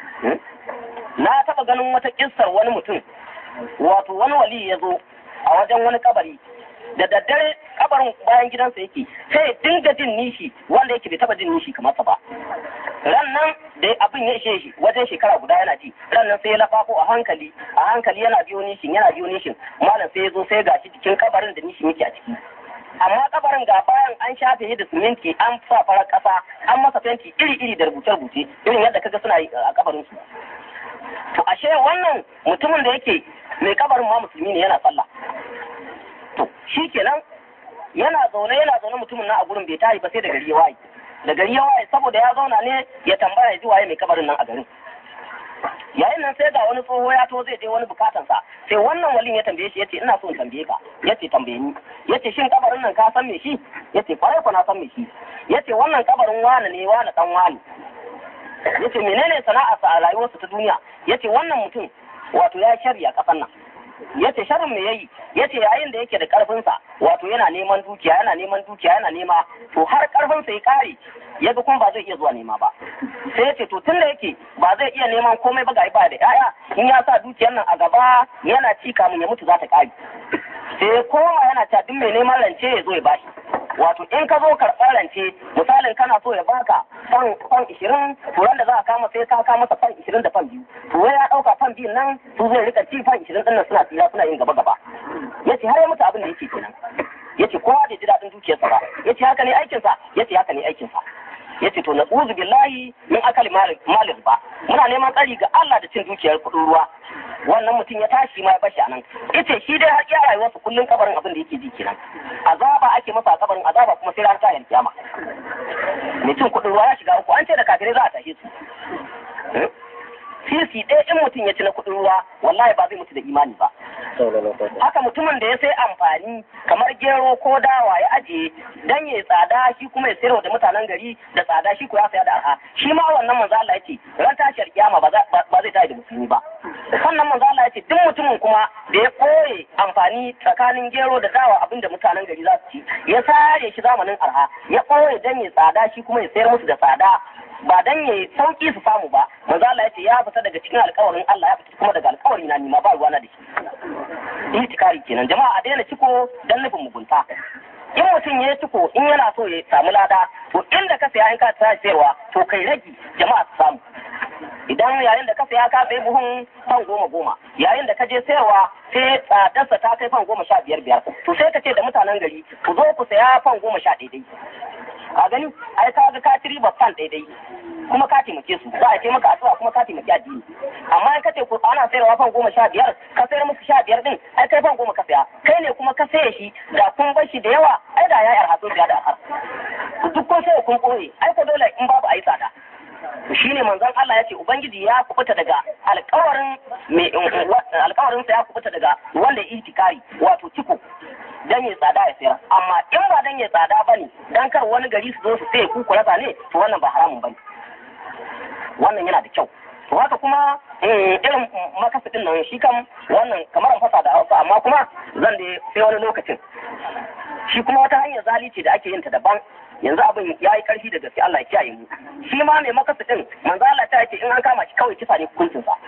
na taɓa ganin wata kissar wani mutum wato wani wali ya zo a wajen wani kabari da daddare kabarin bayan gidansa yake sai ya dinga jin nishi wanda yake bai taba jin nishi kamar sa ba ran nan da abin ya ishe shi wajen shekara guda yana ji ran nan sai ya lafafo a hankali a hankali yana biyo nishin yana biyo nishin malam sai ya zo sai gashi cikin kabarin da nishin yake a ciki amma kabarin ga bayan an shafe shi da siminti an sa farar kasa an masa fenti iri iri da rubuce rubuce irin yadda kaga suna yi a kabarin su to ashe wannan mutumin da yake mai kabarin ma musulmi ne yana sallah to shi kenan yana zaune yana zaune mutumin na a gurin bai tayi ba sai da gari ya waye da gari ya waye saboda ya zauna ne ya tambaya ji waye mai kabarin nan a garin yayin nan sai ga wani tsoho ya to zai je wani bukatansa sai wannan walin ya tambaye shi yace ina so in tambaye ka yace tambaye ni yace shin kabarin nan ka san me shi yace kwarai ko na san me shi yace wannan kabarin wani ne wani dan wani yace menene sana'arsa a rayuwarsa ta duniya yace wannan mutum wato ya shari'a kasan nan yace sharrin me yayi yace yayin da yake da karfin sa wato yana neman dukiya yana neman dukiya yana nema to har karfin sa ya kare yaga kuma ba zai iya zuwa nema ba sai yace to tunda yake ba zai iya neman komai ba ga ba da yaya in ya sa dukiyar nan a gaba yana ci kamun ya mutu za ta kare sai kowa yana ta duk mai neman rance ya zo ya bashi wato in ka zo karɓar rance misalin kana so ya baka fan fan ishirin turan da za a kama sai ka kama masa fan ishirin da fan biyu to ya ɗauka fan biyun nan su zai rika ci fan ishirin ɗin nan suna tsira suna yin gaba gaba ya ce har ya mutu abin da yake kenan ya ce kowa da ji daɗin dukiyarsa ba ya ce haka ne aikinsa ya ce haka ne aikinsa ya ce to na uzu billahi min akali malin ba muna neman tsari ga Allah da cin dukiyar kuɗin ruwa wannan mutum ya tashi ma ya bashi anan yace shi dai har iya rayuwarsa kullun kabarin abin da yake ji kenan azaba ake masa a kabarin azaba kuma sai ran ta kiyama mutum kuɗin ruwa ya shiga uku an ce da kafirai za a tashe su sisi ɗaya in mutum ya ci na kuɗin ruwa wallahi ba zai mutu da imani ba haka mutumin da ya sai amfani kamar gero ko dawa ya ajiye dan ya tsada shi kuma ya sayarwa da mutanen gari da tsada shi ko ya saya da arha shi ma wannan manzo Allah yace ran tashar kiyama ba zai tashi da musulmi ba sannan manzo Allah yace duk mutumin kuma da ya koye amfani tsakanin gero da dawa abinda mutanen gari za su ci ya sare shi zamanin arha ya koye dan ya tsada shi kuma ya sayar musu da tsada ba dan ya sauki su samu ba manzo Allah yace ya fita daga cikin alƙawarin Allah ya fita kuma daga alƙawari na nima ba ruwana da shi itikari kenan jama'a a daina ciko dan nufin mugunta in mutum ya ciko in yana so ya samu lada to inda ka saya in ka tsaya sayarwa to kai ragi jama'a su samu idan yayin da ka saya ka sayi buhun fan goma goma yayin da ka je sayarwa sai tsadarsa ta kai fan goma sha biyar biyar to sai ka ce da mutanen gari ku zo ku saya fan goma sha daidai a gani ai ka ga ka ci riba fan daidai kuma ka taimake su za a ce maka addu'a kuma ka taimaki addini amma in ka ce ku ana sayarwa fan goma sha biyar ka sayar musu sha biyar din ai kai fan goma ka saya kai ne kuma ka saye shi da kun bar shi da yawa ai da ya arha biya da arha duk kun sai kun koye ai ko dole in babu ai tsada shi ne manzon Allah ya ce Ubangiji ya kubuta daga alkawarin mai alkawarin sa ya kubuta daga wanda itikari wato ciko dan ya tsada ya sayar amma in ba dan ya tsada bane dan kar wani gari su zo su sai ku kurasa ne to wannan ba haramun bane wannan yana da kyau to haka kuma irin makasa nan shi kam wannan kamar fasa da hausa amma kuma zan da sai wani lokacin shi kuma wata hanyar zalici da ake yin ta daban yanzu abin ya yi karfi da gaske Allah ya kiyaye mu shi ma mai makasa din manzo Allah ta yake in an kama shi kawai kisa ne hukuncin sa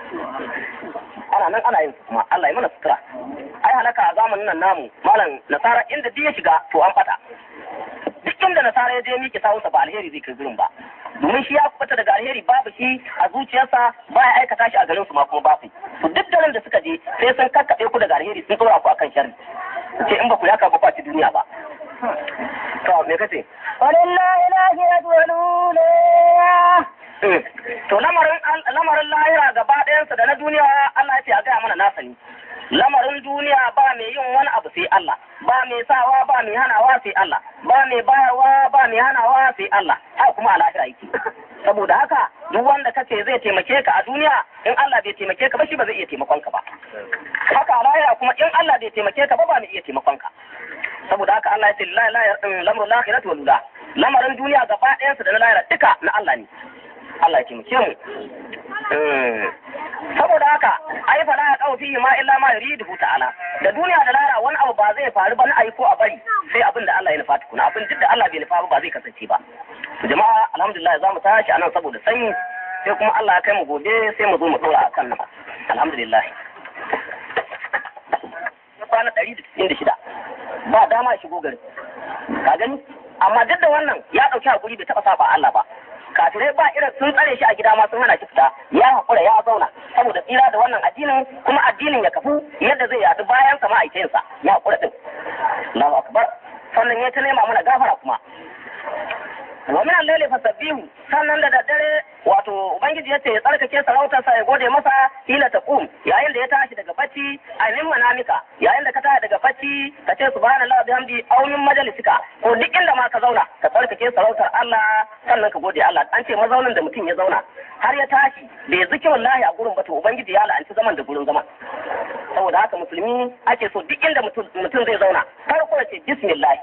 ana nan ana yin kuma Allah ya mana sutura ai halaka a zamanin nan namu malam nasara inda duk ya shiga to an fata duk inda nasara ya je miƙe sawunsa ba alheri zai kai gurin ba domin shi ya kubuta daga alheri babu shi a zuciyarsa ba ya aikata shi a garin su ma kuma ba su to duk da da suka je sai sun kakkaɓe ku daga alheri sun tsora ku akan sharri ce in ba ku yaka ba ku ci duniya ba to me kace walillahi lahiratu walula to lamarin lamarin lahira gaba ɗayansa da na duniya Allah ya ce a gaya mana na sani lamarin duniya ba mai yin wani abu sai Allah ba mai sawa ba mai hanawa sai Allah ba mai bayarwa ba mai hanawa sai Allah haka kuma a lahira yake saboda haka duk wanda kace zai taimake ka a duniya in Allah bai taimake ka ba shi ba zai iya taimakon ka ba haka a lahira kuma in Allah bai taimake ka ba ba mai iya taimakon ka saboda haka Allah ya ce la la lamru lakhirati wal ula lamarin duniya gaba ɗayansa da na lahira duka na Allah ne Allah ya taimake mu saboda haka ai fa la ya fihi ma illa illa ma yuridu ta'ala da duniya da lara wani abu ba zai faru ba na ayi ko a bari sai abin da Allah ya nufa tukuna abin duk da Allah bai nufa ba zai kasance ba jama'a alhamdulillah za mu tashi anan saboda sanyi sai kuma Allah ya kai mu gobe sai mu zo mu dora akan nan alhamdulillah kwana ɗari da cikin da shida ba dama shigo gari ka gani amma duk da wannan ya ɗauki hakuri bai taɓa saba Allah ba kafirai ba irin sun tsare shi a gida ma sun hana shi fita ya haƙura ya zauna saboda tsira da wannan addinin kuma addinin ya kafu yadda zai yadu bayan sa ma'aikinsa ya haƙura din Allahu akbar sannan ya ta nema mana gafara kuma wa min al-layli fasabbihu sannan da daddare wato ubangiji yace ya tsarkake sarautarsa ya gode masa hila taqum yayin da ya tashi daga bacci a min manamika yayin da ka tashi daga bacci ka ce subhanallahi bihamdi aw min majalisika ko duk inda ma ka zauna ka tsarkake sarautar Allah sannan ka gode Allah an ce mazaunin da mutum ya zauna har ya tashi da ya ziki wallahi a gurin ba to ubangiji ya la'anci zaman da gurin zaman saboda haka musulmi ake so duk inda mutum zai zauna farko ya ce bismillah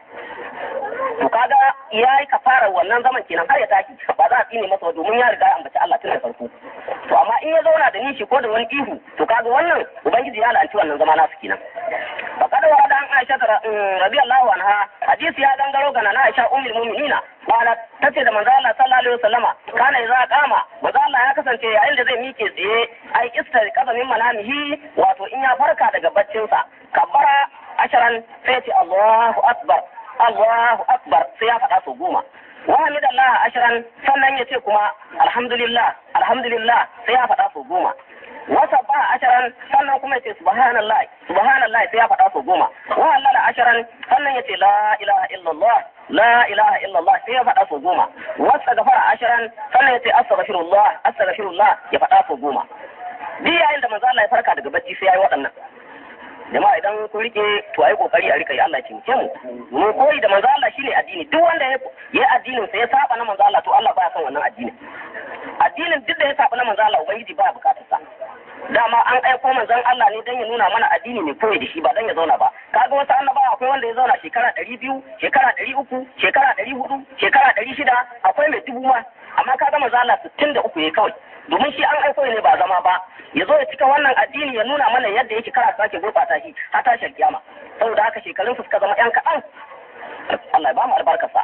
to kaga yayi kafarar wannan zaman kenan har ya tashi ba za a tsine masa domin ya riga ya ambaci Allah tun da farko to amma in ya zauna da nishi ko da wani ihu to kaga wannan ubangiji ya la'anci wannan zama nasu kenan faqad wa dan Aisha radiyallahu anha hadisi ya gangaro ga na Aisha ummul mu'minina wala tace da manzo Allah sallallahu alaihi wasallama kana idza qama manzo Allah ya kasance yayin da zai mike tsaye ai istar qasamin manamihi wato in ya farka daga baccinsa kabbara asharan sai ce Allahu akbar Allahu akbar sai ya faɗa su goma wa hamidallah ashiran sannan ya ce kuma alhamdulillah alhamdulillah sai ya faɗa su goma wa sabba ashiran sannan kuma ya ce subhanallah subhanallah sai ya faɗa su goma wa halala ashiran sannan ya ce la ilaha illallah la ilaha illallah sai ya faɗa su goma wa astaghfara ashiran sannan ya ce astaghfirullah astaghfirullah ya faɗa su goma duk yayin da manzo Allah ya farka daga bacci sai ya yi waɗannan jama'a idan kun rike to ai kokari a rika yi Allah ce mu mu koyi da manzo Allah shine addini duk wanda ya yi addinin sa ya saba na manzo Allah to Allah baya son wannan addinin addinin duk da ya saba na manzo Allah ubangiji baya bukatar sa dama an aiko manzon Allah ne dan ya nuna mana addini ne koyi da shi ba dan ya zauna ba kaga wasu annabawa akwai wanda ya zauna shekara ɗari biyu shekara ɗari uku shekara ɗari hudu shekara ɗari shida akwai mai dubu ma amma kaga manzo Allah sittin da uku ya kawai domin shi an aiko ne ba zama ba ya zo ya cika wannan addini ya nuna mana yadda yake kara sake gurɓata shi har tashin kiyama saboda haka shekarun su suka zama yan kaɗan Allah ya ba mu albarkarsa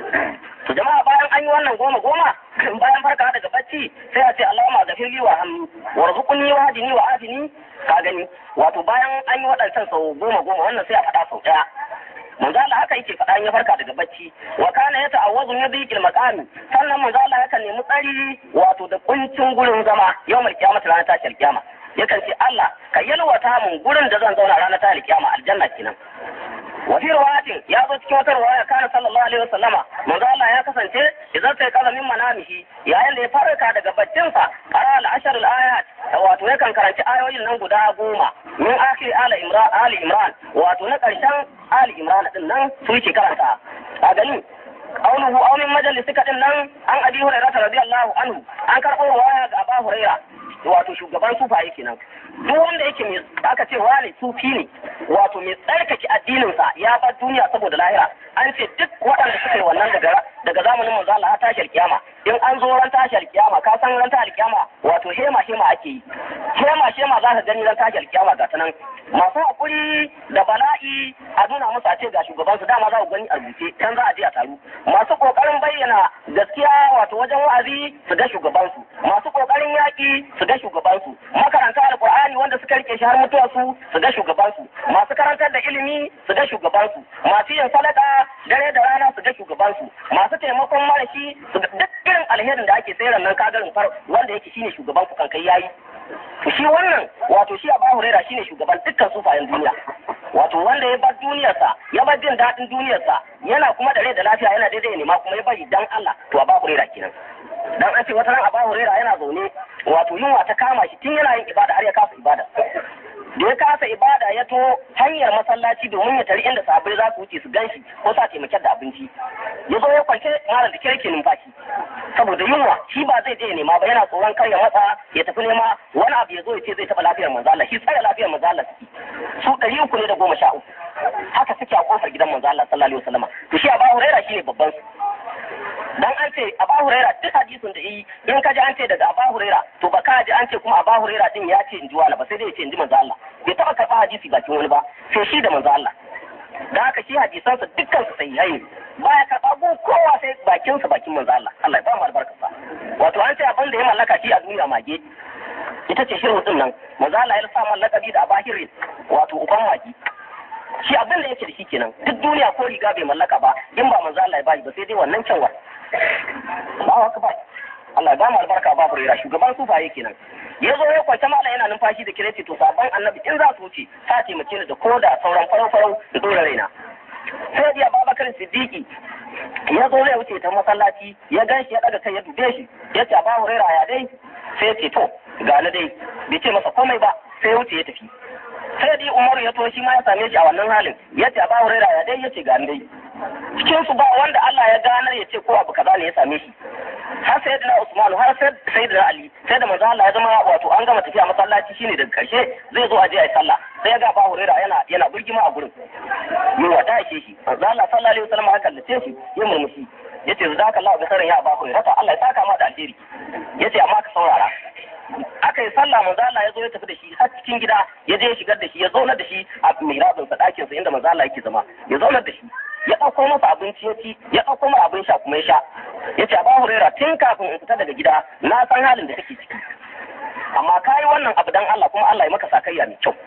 to jama'a bayan an yi wannan goma goma bayan farka daga bacci sai a ce Allahumma ghafirli wa ham warzuqni wa hadini wa afini ka gani wato bayan an yi waɗancan sau goma goma wannan sai a faɗa sau ɗaya manzo Allah haka yake faɗa ya farka daga bacci wa kana ya ta'awwazu min dhiqil maqami sannan manzo Allah yakan nemi tsari wato da kuncin gurin zama yawmal qiyamah ranar tashar kiyama yakan ce Allah ka yalwata mun gurin da zan zauna ranar tashar kiyama aljanna kenan wa fi riwayatin ya zo cikin wata riwaya kana sallallahu alaihi wasallama manzo Allah ya kasance idan sai kala min manamihi yayin da ya farka daga baccinsa qara al-ashr al-ayat wato yakan karanci ayoyin nan guda goma min akhir ala imran ali imran wato na karshen ali imran din nan su yake karanta a gani qawluhu aw min majalisika din nan an abi hurairah radiyallahu anhu an karɓo riwaya ga abu hurairah wato shugaban sufaye kenan duk wanda yake mai aka ce wani sufi ne wato mai tsarkake addininsa ya bar duniya saboda lahira an ce duk waɗanda suka yi wannan daga daga zamanin manzo Allah tashar kiyama in an zo ran tashar kiyama ka san ran tashar kiyama wato hema hema ake yi hema hema za ka gani ran tashar kiyama ga tanan masu hakuri da bala'i a nuna musu a ce ga shugaban su dama za ku gani a rubuce can za a je a taru masu kokarin bayyana gaskiya wato wajen wa'azi su ga shugaban su masu kokarin yaki su ga shugaban su makaranta alqur'ani wanda suka rike shi har mutuwa su su ga shugaban su masu karantar da ilimi su ga shugaban su masu yin sadaka dare da rana su ga shugaban su masu taimakon marashi su ga duk irin alherin da ake sayar nan kagarin far wanda yake shine shugaban ku kankai yayi shi wannan wato shi Abu Huraira shine shugaban dukkan sufayen duniya wato wanda ya bar duniyarsa ya bar jin daɗin duniyarsa yana kuma da rai da lafiya yana daidai ne ma kuma ya bari dan Allah to Abu Huraira kenan dan an ce wata ran Abu Huraira yana zaune wato yunwa ta kama shi tun yana yin ibada har ya kasa ibada da ya kasa ibada ya to hanyar masallaci domin ya tari inda sahabbai za su wuce su ganshi ko sa taimakon da abinci ya zo ya kwance malam da kirke numfashi saboda yunwa shi ba zai je nema ba yana tsoron kar ya matsa ya tafi nema wani abu ya zo ya ce zai taɓa lafiyar manzo Allah shi tsare lafiyar manzo Allah suke su ɗari uku ne da goma sha uku haka suke a kofar gidan manzo Allah sallallahu alaihi wasallam to shi Abu Huraira shine babban su dan an ce Abu Huraira duk hadisin da yi in ka ji an ce daga Abu Huraira to ba ka ji an ce kuma Abu Huraira din ya ce in ji wala ba sai dai ya ce in ji manzo Allah bai taba hadisi bakin wani ba sai shi da manzo Allah da haka shi hadisansa dukkan su sahihai baya karɓa gun kowa sai bakin sa bakin manzo Allah Allah ya ba mu albarka sa wato an ce abin da ya mallaka shi a duniya mage ita ce shirin din nan manzo Allah ya sa mallakabi da abahirin wato uban mage shi abin da yake da shi kenan duk duniya ko riga bai mallaka ba in ba manzo Allah ya bayi ba sai dai wannan kyanwa Allahu akbar Allah ya ba mu albarka ba furera shugaban sufaye kenan ya zo ya kwace mala yana numfashi da kireti to sabon annabi in za su wuce ta taimake ni da ko da sauran farau-farau da dora raina sai da babakar siddiqi ya zo zai wuce ta masallaci ya gan shi ya daga kai ya dube shi ya ce ba hurera ya dai sai ya ce to ga ni dai bai ce masa komai ba sai ya wuce ya tafi sai da umaru ya to shi ma ya same shi a wannan halin ya ce ba hurera ya dai ya ce ga ni dai cikin su ba wanda Allah ya ganar ya ce ko abu kaza ne ya same shi har sai da Usman har sai sai da Ali sai da manzo Allah ya zama wato an gama tafiya masallaci shine daga karshe zai zo a je a yi sallah sai ya ga ba Hurairah yana yana burgima a gurin me wata yake shi manzo Allah sallallahu alaihi wasallam haka kallace shi ya murmushi yace zaka Allah bi sarin ya ba Hurairah Allah ya saka ma da alheri yace amma ka saurara aka yi sallah manzo Allah ya zo ya tafi da shi har cikin gida ya je ya shigar da shi ya zauna da shi a mihrabin sa dakin sa inda manzo Allah yake zama ya zauna da shi ya ɗauko masa abinci ya ci ya ɗauko masa abin sha kuma ya sha ya ce ba hurera tun kafin in fita daga gida na san halin da kake ciki amma ka yi wannan abu dan Allah kuma Allah ya maka sakayya mai kyau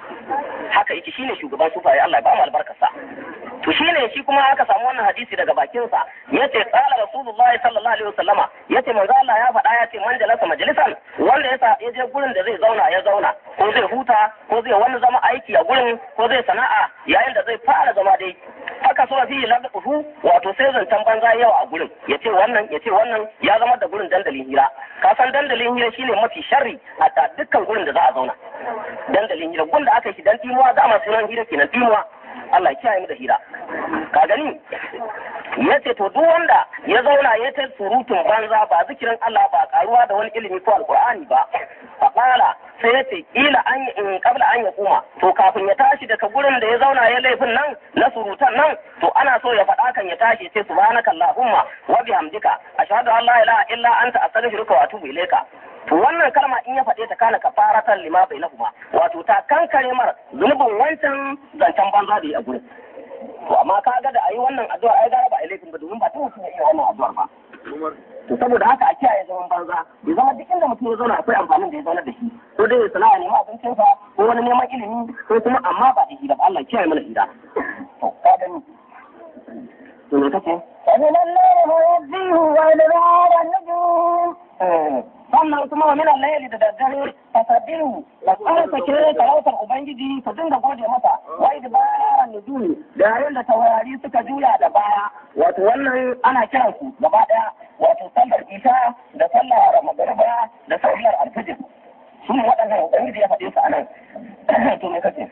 haka yake shine shugaban sufaye Allah ya ba mu albarkarsa to shine shi kuma aka samu wannan hadisi daga bakin sa yace qala rasulullahi sallallahu alaihi wasallama yace manzo Allah ya faɗa yace man jalasa majlisan wanda yasa ya je gurin da zai zauna ya zauna ko zai huta ko zai wani zama aiki a gurin ko zai sana'a yayin da zai fara zama dai haka so fi ladafu wato sai zancen banza yawa a gurin yace wannan yace wannan ya zama da gurin dandalin hira ka san dandalin hira shine mafi sharri a dukkan gurin da za a zauna dandalin hira gun da aka shi dan timuwa za mu sunan hira kenan timuwa Allah ya kiyaye mu da hira ka gani yace to duk wanda ya zauna ya ta surutun banza ba zikirin Allah ba karuwa da wani ilimi ko alqur'ani ba faqala sai yace kila an in kabla an ya kuma to kafin ya tashi daga gurin da ya zauna ya laifin nan na surutan nan to ana so ya faɗa kan ya tashi sai subhanaka allahumma wa bihamdika ashhadu an la ilaha illa anta astaghfiruka wa atubu ilayka to wannan kalma in ya faɗe ta kana kafaratan lima bainahuma wato ta kankare mar zunubin wancan zancen banza da ya gurin to amma ka ga da ayi wannan addu'ar ai gara ba a laifin ba domin ba ta mutum ya iya wannan addu'ar ba to saboda haka a kiyaye zaman banza bai zama duk inda mutum ya zauna akwai amfanin da ya zauna da shi ko dai ya sana'a nema abincin sa ko wani neman ilimi ko kuma amma ba da hira ba Allah kiyaye mana hira to ka gani to me kace ومن الليل فيهجيه وإدبار النجوم sannan kuma wa min al-layli da daddare fasabbihu ka tsarka kire talautar ubangiji ka dinga gode masa wa idbaran nujumi da yayin da taurari suka juya da baya wato wannan ana kiran su gaba daya wato sallar isha da sallar magriba da sallar alfajr su ne waɗannan ubangiji ya faɗe su anan to me kace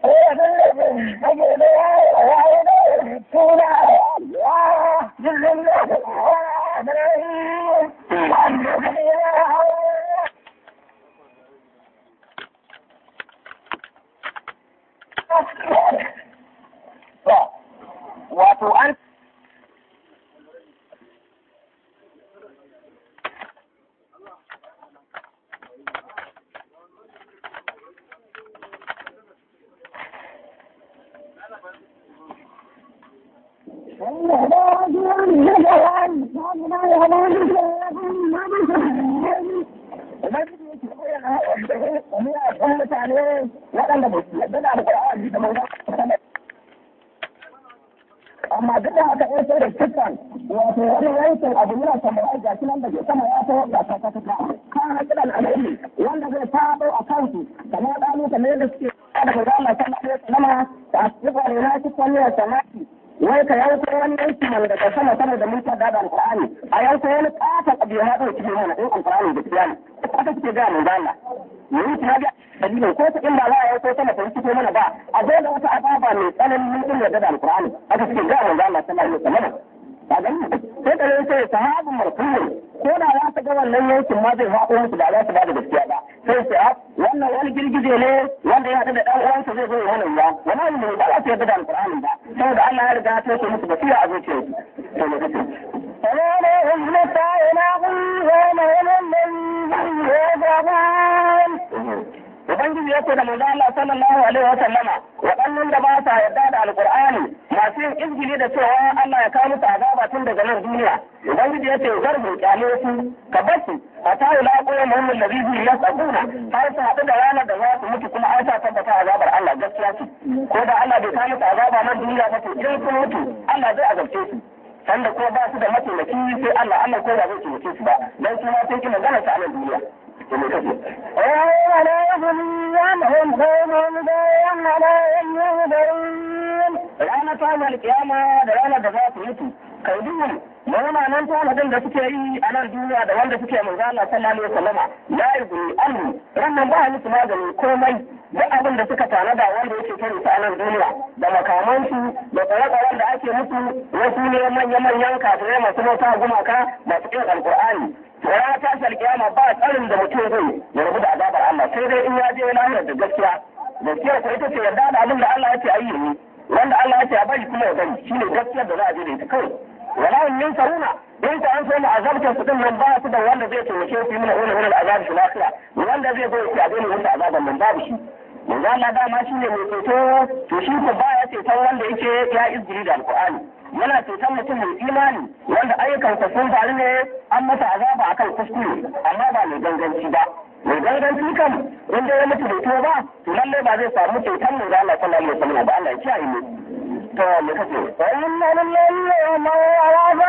wato an waɗanda ba su yadda da alƙur'ani da manzon amma duk da haka ya sai da kitan wato wani yankin abu yana samurai ga shi nan da ke sama ya taho ga ta ta ta kan hakilan al'ilmi wanda zai faɗo a kansu kamar ɗanu kamar yadda suke da ga Allah sallallahu alaihi wasallam ta asifa da na ci kwalliyar samaki wai ka yanko wani yanki mana daga sama sama da mutar da alqur'ani a yanko wani ƙata abu ya haɗa cikin mana in alqur'ani da kiyama haka suke ga mun Allah yayi ta ga dalilin ko ta in ba za a yanko sama ta fito mana ba a zo da wata azaba mai tsananin din da da alqur'ani haka suke ga mun Allah sallallahu alaihi wasallam ba gani sai da sai sahabu marfu'un ko da za ta ga wannan yankin ma zai haɗo musu ba za su ba da gaskiya ba sai su a wannan wani girgije ne wanda ya haɗu da ɗan uwansa zai zo ya wannan ruwa wani ne ba za su yarda da alƙur'ani ba saboda Allah ya riga ya toshe musu basira a zuciyarsu to ne kace فناديهم متى يلاقون يوم يوم الذي يوعدون ubangiji ya ce da manzo Allah sallallahu alaihi wa sallama waɗannan da ba sa yarda da alqur'ani masu yin izgili da cewa Allah ya kawo musu azaba tun daga nan duniya ubangiji ya ce zarbu kyale su ka basu a ta yi laƙoya muhimmin da bibi ya tsakuna har su haɗu da ranar da za su mutu kuma an sa tabbata azabar Allah gaskiya ce ko da Allah bai kawo musu azaba nan duniya ba to in sun mutu Allah zai azabce su sanda ko ba su da mataimaki sai Allah Allah ko ba zai taimake su ba dan su ma sun ki magana ta a nan duniya ويوم لا يغني عنهم قوم دين ولا ينذرون ranar tashin kiyama da ranar da za su mutu kai duhun mawana nan tanadin da suke yi a nan duniya da wanda suke manzo Allah sallallahu alaihi wasallama la yughni anhu rannan ba musu magani komai duk abin da suka tanada wanda yake kare su a nan duniya da makamansu da tsare-tsaren da ake musu wasu ne manya-manyan kafirai masu mota gumaka masu kin alkur'ani to ranar tashin kiyama ba tsarin da mutum zai ya rabu da azabar Allah sai dai in ya je lahira da gaskiya gaskiya ko ita ce yarda da abin da Allah ya ce a yi ne wanda Allah ya ce a bari kuma ya bari shine gaskiyar da za a je da ita kawai wala min saruna in ka an so mu azabtar su din nan ba su da wanda zai taimake su mana wani wani azab shi lafiya wanda zai zo ya daina musu azaban nan babu shi manzo Allah dama shine mai ceto to shi ko baya ceton wanda yake ya izgiri da alqur'ani yana ceton mutum mai imani wanda ayyukansa sun faru ne an masa azaba akan kuskure amma ba mai ganganci ba mai ganganci kan in dai ya mutu bai to ba to lallai ba zai samu ceton manzo Allah sallallahu alaihi wasallam ba Allah ya kiyaye mu to me kace وإن للذين عرضا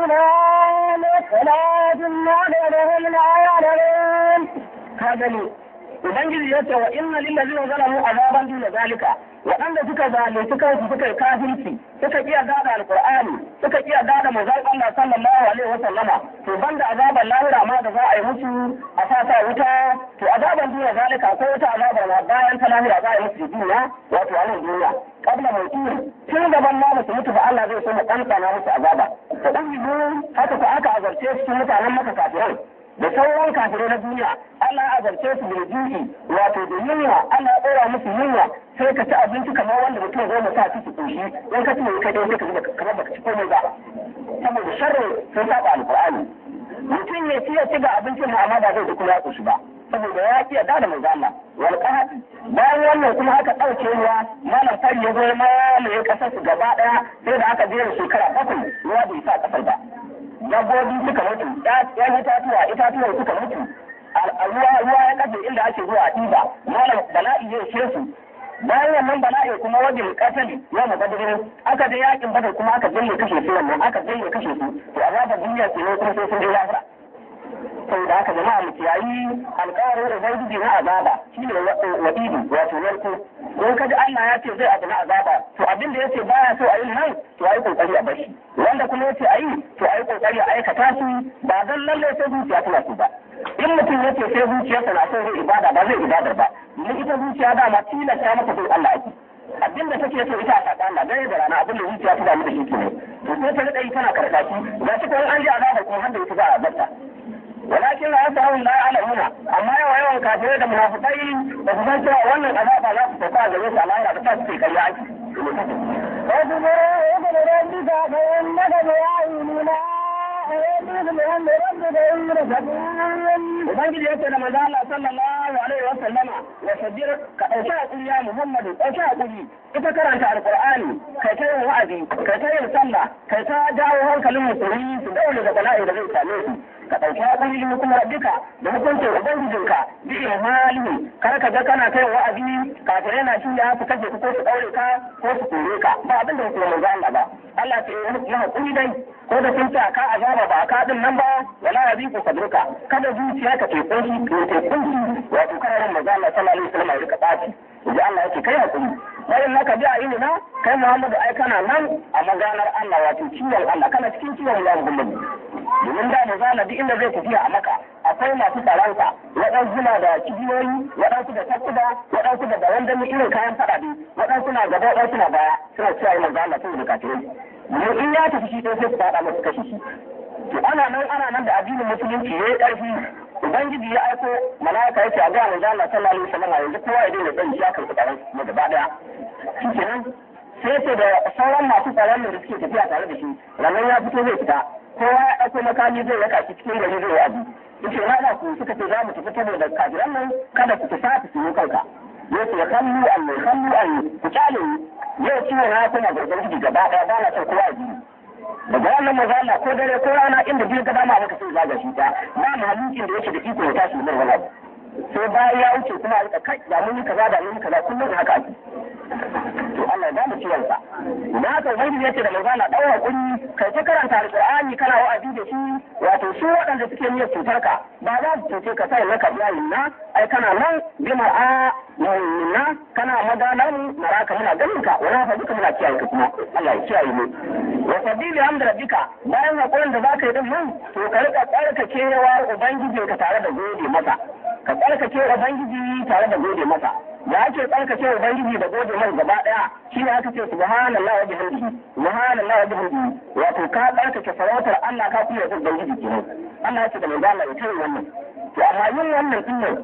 دون صلاة معدلهم لا يعلمون ka gani ubangiji ya ce wa inna lillazina zalamu azaban duna zalika waɗanda suka zalunci kansu suka yi kafirci suka kiya gada alqur'ani suka kiya gada manzon Allah sallallahu alaihi wa sallama to banda azaban lahira ma da za a yi musu a sa sa wuta to azaban duna zalika ko wata azabar ma bayan ta lahira za a yi musu duniya wato a nan duniya kabla mutum tun gaban ma musu mutu ba Allah zai so mu kankana musu azaba to dan haka ko aka azarce su mutanen maka kafirai da sauran kafirai na duniya Allah ya azarce su da juki wato da yunwa Allah ya ɗora musu yunwa sai ka ci abinci kamar wanda mutum zai sa ciki koshi in ka ci kai dai sai ka ji kamar baka ci komai ba saboda sharri sun saba alqur'ani mutum ya ci ya ci ga abincin mu amma ba zai ji kuma ya koshi ba saboda ya ki yarda da manzo Allah wal qahad bayan wannan kuma aka dauke ruwa malam fari ya zo ma mai kasar su gaba daya sai da aka jera shekara bakwai ruwa bai sa kasar ba dabbobi suka mutu yan itatuwa itatuwa suka mutu ruwa ruwa ya kafe inda ake zuwa ɗiba malam bala'i zai ce su bayan wannan bala'i kuma wajen kasali ya mabadirin aka je yakin badar kuma aka jalle kashe su wannan aka jalle kashe su to azabar duniya ke ne kuma sai sun je lahira saboda haka jama'a mu kiyayi alƙawarin ubangiji na azaba shine wa'idi wato narko ko kaji Allah ya ce zai abu na azaba to abin da yace baya so a yi nan to ayi kokari a bashi wanda kuma yace ayi to ayi kokari a aikata su ba dan lalle sai zuciya tana so ba in mutum yace sai zuciyarsa na so zai ibada ba zai ibada ba domin ita zuciya dama tilasta mata bin Allah ake abin da take so ita a saka Allah dare da rana abin da zuciya ta damu da shi kenan to sai ta rika yi tana karkashi ga shi kuma an ji azaba kuma har da ita za a zarta walakin la yasahun la ya'lamuna amma yawa yawan kafirai da munafikai da su san cewa wannan azaba za su tafi a gare su a lahira da ta su kai ake واصبر ابن ربك فإنك بأعيننا ويأتيك بأمر ربك يمرك Ubangiji ya ce da manzo Allah sallallahu alaihi wa sallama wa sajjir ka dauki hakuri ya Muhammadu dauki hakuri ita karanta alqur'ani kai ta yin wa'azi kai ta yin sallah kai ta jawo hankalin musulmi su daure da bala'i da zai same su ka dauki hakuri da hukumar rabbika da hukuncin ubangijinka bi imalihi kar ka ga kana kai wa'azi kafirai na shi ya su kaje ko su daure ka ko su kore ka ba abin da hukumar manzo Allah ba Allah ce ya hakuri dai ko da sun ce ka azaba ba ka din nan ba wala yaziku sadruka kada zuciya ka ke kunshi ke ke kunshi wato kana ran manzo Allah sallallahu alaihi wasallam ya rika baci yaji Allah yake kai hakuri bayan naka bi a ilina kai Muhammadu ai kana nan a maganar Allah wato ciwon Allah kana cikin ciwon ya Muhammadu domin da mu zana duk inda zai tafiya a maka akwai masu tsaronsa waɗansu na da kibiyoyi waɗansu da takuda waɗansu da dawan dami irin kayan faɗaɗe waɗansu na gaba waɗansu na baya suna cewa manzo Allah sun da kafirai mu in ya tafi shi sai su faɗa masu kashe shi to ana nan ana nan da addinin musulunci yayi ƙarfi ubangiji ya aiko mala'ika yace a ga manzo Allah sallallahu alaihi wasallam yanzu kowa ya daina dan shi akan tsaron mu gaba daya shikenan sai ce da sauran masu tsaron da suke tafiya tare da shi ranar ya fito zai fita kowa ya ɗauko makami zai raka shi cikin gari zai yaji yace na da ku suka ce za mu tafi saboda kafiran nan kada ku tafi su yi kanka yace ya kallu an ne kallu an ku kyale yau ciwon na kuma gargar gidi gaba ɗaya ba na son kowa ya ji daga wannan maza Allah ko dare ko rana inda biyu gaba ma maka sai zaga shi ta ba mahalukin da yake da iko ya tashi mai wani sai bayan ya wuce kuma a kai da mun yi kaza da mun yi kaza kullum haka ake to Allah ya mu ciwon sa na ka wani yace da manzo Allah daura kuri kai ta karanta alqur'ani kana wa'azi da shi wato su waɗanda suke niyyar cutar ka ba za su cuce ka sai maka iyayen na ai kana nan bima a na kana madalan maraka muna ganin ka wala fa duka muna kiyaye ka kuma Allah ya kiyaye mu wa sabili hamda rabbika bayan hakurin da zaka yi din nan to ka rika tsarkakewa ubangijinka tare da gode masa ka tsarkake ubangiji tare da gode masa da ake tsarkake ubangiji da gode mai gaba daya shi ne aka ce subhanallahi wa bihamdihi subhanallahi wa bihamdihi wato ka tsarkake sarautar Allah ka kuma yanzu ubangiji kenan Allah ya ce da manzo Allah ya tare wannan to amma yin wannan din nan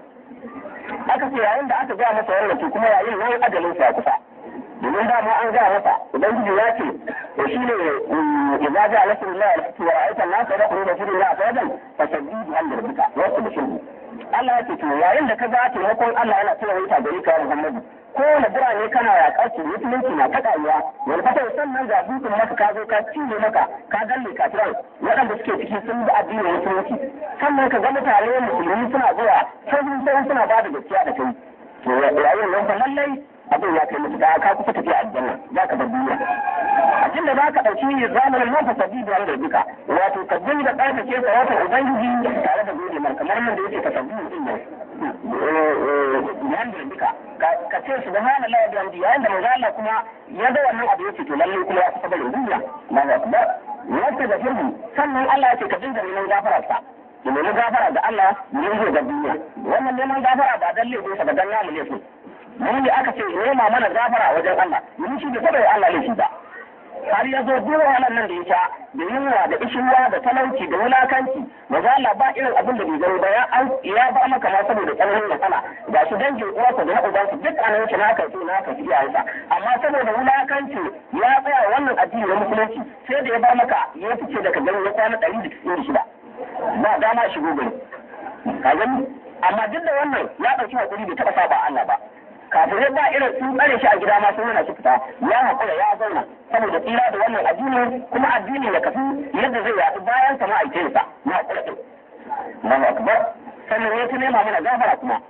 aka ce yayin da aka ga masa wannan to kuma yayin nan ajalin sa kusa domin da ma an ga masa ubangiji ya ce to shine idza ja'a nasrullahi wal fathu wa ra'aita an-nasa yadkhuluna fi dinillahi afwajan fasabbih bihamdi rabbika wa qul Allah ya ce to yayin da ka ga taimakon Allah yana cewa wuta gari ka Muhammadu kowane birane kana yaƙar su musulunci na ta ƙaruwa wani fata sannan ga dutsen maka ka zo ka cinye maka ka galle kafiran waɗanda suke ciki sun bi addinin musulunci sannan ka ga mutane musulmi suna zuwa sai sai suna ba da gaskiya da kai to yayin nan fa lallai abin ya kai mutuka ka kusa tafiya aljanna za ka bar duniya abin da za ka ɗauki zamanin nan fasabi da wanda duka wato ka dinga ƙarfafe sarautar ubangiji tare da gode mar kamar nan da yake fasabi din nan yanda duka ka ce su da hana lawa da yayin da manzo Allah kuma ya ga wannan abu yake to lalle kuma ya kusa barin duniya Allahu akbar wata da firmi sannan Allah ya ce ka dinga neman gafararsa ki nemi gafara da Allah ne zai ga duniya wannan neman gafara ba dan laifin sa ba dan namu laifin mun ne aka ce nema mana gafara wajen Allah mun shi da saboda Allah laifi ba har ya zo duk wahalar nan da ya sha da yunwa da ishiwa da talauci da wulakanci maza Allah ba irin abin da bai gani ba ya an ya ba maka ma saboda tsananin wahala ga shi dangin uwarsa da na ubansa duk anan shi naka ce naka shi iyayensa amma saboda wulakanci ya tsaya wannan addini na musulunci sai da ya ba maka ya fice daga gari ya kwana ɗari da da shida ba dama shigo gari ka gani amma duk da wannan ya ɗauki hakuri bai taɓa saba Allah ba kafirai ba irin sun tsare shi a gida ma sun hana shi fita ya haƙura ya zauna saboda tsira da wannan addini kuma addini ya kafu yadda zai yaɗu bayan sa ma'aikinsa na haƙura ɗin. Allahu akbar sannan ya ta nema mana gafara kuma.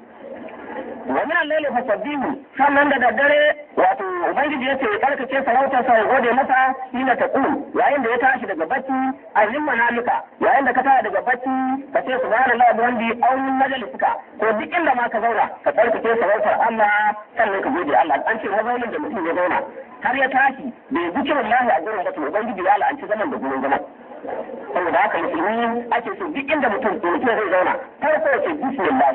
wa min al-layli fasabbihu sannan da daddare wato ubangiji yace ya karkace sarautar sa ya gode masa hina taqul yayin da ya tashi daga bacci alim manamika yayin da ka tashi daga bacci ka ce subhanallahi wa bihamdi aw min majalisika ko duk inda ma ka zauna ka karkace sarautar Allah sannan ka gode Allah an ce mazaunin da mutum ya zauna har ya tashi bai zikirin lahi a gurin ba to ubangiji ya la'anci zaman da gurin zaman saboda haka musulmi ake so duk inda mutum mutum zai zauna farko ya ce bismillah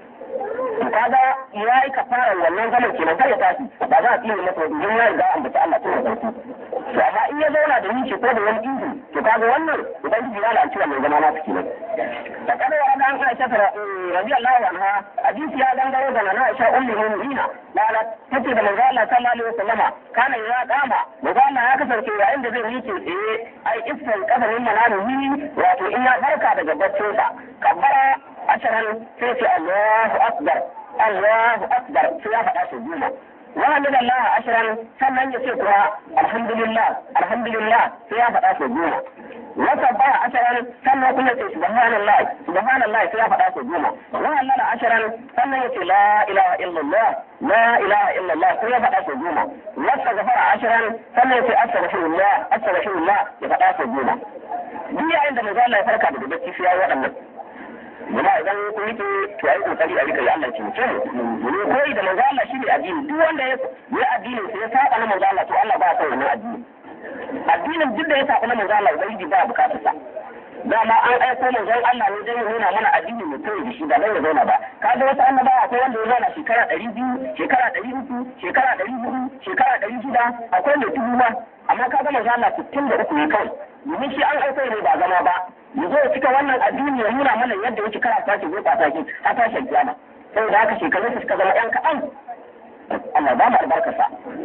to kaga ya yi kafara wannan zaman kenan kar ya tashi ba za a tsine masa wajen ya riga an bata Allah tun da farko to amma in ya zauna da nishi ko da wani ihu to kaga wannan ubangiji ya la'anci wannan zama nasu kenan da kada wa ga an Aisha ta radiyallahu anha hadisi ya gangaro da na Aisha ummu mu'minina lala tace da manzo Allah sallallahu alaihi wasallama kana ya dama manzo Allah ya kasance yayin da zai miƙe tsaye ai iskan kafarin manamihi wato in ya farka daga baccinsa kabbara ashirin sai ce Allahu Akbar Allahu Akbar sai ya faɗa su goma وحمد الله عشرا sannan ya ce kuma alhamdulillah alhamdulillah sai ya faɗa su goma وسبح عشرا sannan kuma ce subhanallah subhanallah sai ya faɗa su goma وهلل عشرا sannan ya ce la ilaha illallah la ilaha illallah sai ya faɗa su goma واستغفر عشرا sannan ya ce astaghfirullah astaghfirullah ya faɗa su goma duk yayin da manzo Allah ya farka daga bacci sai ya yi waɗannan Muna idan kun rike to ai kokari a rika ya Allah ce mutum ne koyi da manzo Allah shine addini duk wanda ya yi addini sai ya saba na manzo Allah to Allah ba son wannan addini addinin duk da ya saba na manzo Allah ubangiji ba bukatar sa dama an aiko manzon Allah ne zai nuna mana addini mai koyi da shi ba zai zauna ba kaga wasu annabawa akwai wanda ya zauna shekara ɗari biyu shekara ɗari uku shekara ɗari hudu shekara ɗari shida akwai mai dubu ma amma kaga manzo Allah sittin da uku ne kawai domin shi an aiko ne ba zama ba ya zo ya cika wannan addini ya nuna mana yadda yake kara tashi zai kwata ki a tashin kiyama saboda haka shekarun su suka zama yan kaɗan Allah ba mu albarkarsa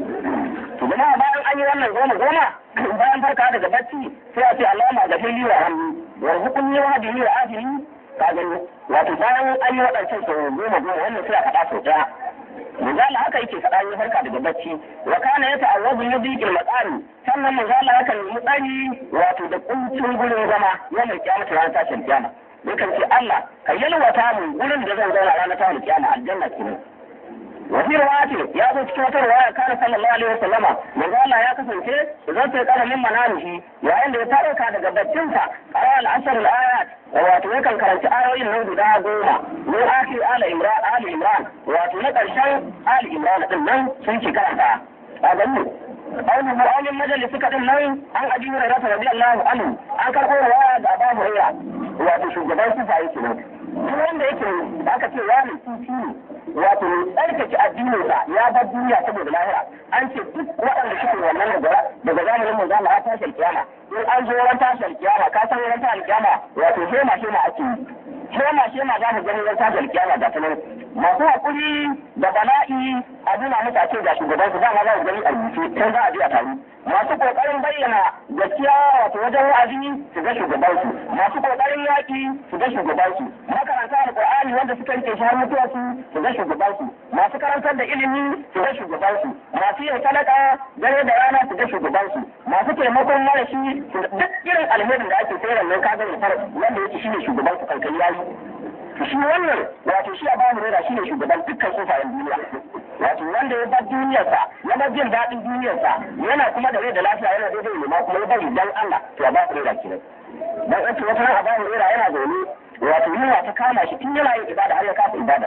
to jama'a bayan an yi wannan goma goma bayan farka daga bacci sai a ce Allahumma gafirli wa hamdi wa hukunni wa hadihi wa afini ka gani wato bayan an yi waɗancan sau goma goma wannan sai a faɗa sau ɗaya Manzala haka yake faɗa ya farka daga bacci wa kana ya ta'awwazu min dhiqil maqami sannan manzala yakan nemi tsari wato da kuncin gurin zama yana kiyamata ranar tashin kiyama yakan ce Allah ka yalwata mu gurin da zan zauna ranar tashin kiyama aljanna kenan وفي رواية يا أبو تكوت رواية كان صلى الله عليه وسلم من قال يا كسن شيء إذا تقال من منامه وعند يترك هذا قبتنسا قرأ العشر الآيات واتوكا كرنت آيوين نود دا قوما من آخر آل إمران آل إمران واتوكا شيء آل إمران إنن سنشي كرنتا هذا هو قوله أول المجلس كتن نوين عن أبي هريرة رضي الله عنه عن كرقوا رواية أبا هريرة واتو شجبان سفاية سنوك duk wanda yake aka ce wani titi ne wato tsarkake addininsa ya bar duniya saboda lahira an ce duk waɗanda suke wannan daga daga zamanin mu zama ta tashar kiyama in an zo ran tashar kiyama ka san ran tashar kiyama wato shema shema ake yi shema shema za mu gani ran tashar kiyama ga sanan masu hakuri da bala'i a nuna musu a ce ga shugaban su dama za mu gani a rubuce kan za a je a taru masu kokarin bayyana gaskiya wato wajen wa'azi su ga shugabansu masu kokarin yaƙi su ga shugabansu makaranta alƙur'ani wanda suka rike shi har mutuwa su su ga shugabansu masu karantar da ilimi su ga shugabansu masu yin sadaka dare da rana su ga shugabansu masu taimakon marashi duk irin alherin da ake sayar nan kaga ne fara wanda yake shine shugabansu kankan yayi shi wannan wato shi a bamu rera shine shugaban dukkan sufayen duniya wato wanda ya bar duniyarsa ya bar jin daɗin duniyarsa yana kuma da rai da lafiya yana daidai ne ma kuma ya bari dan Allah to a ba ku rera kenan dan an ce wata ran a ba rera yana zaune wato yunwa ta kama shi tun yana yin ibada har ya kasa ibada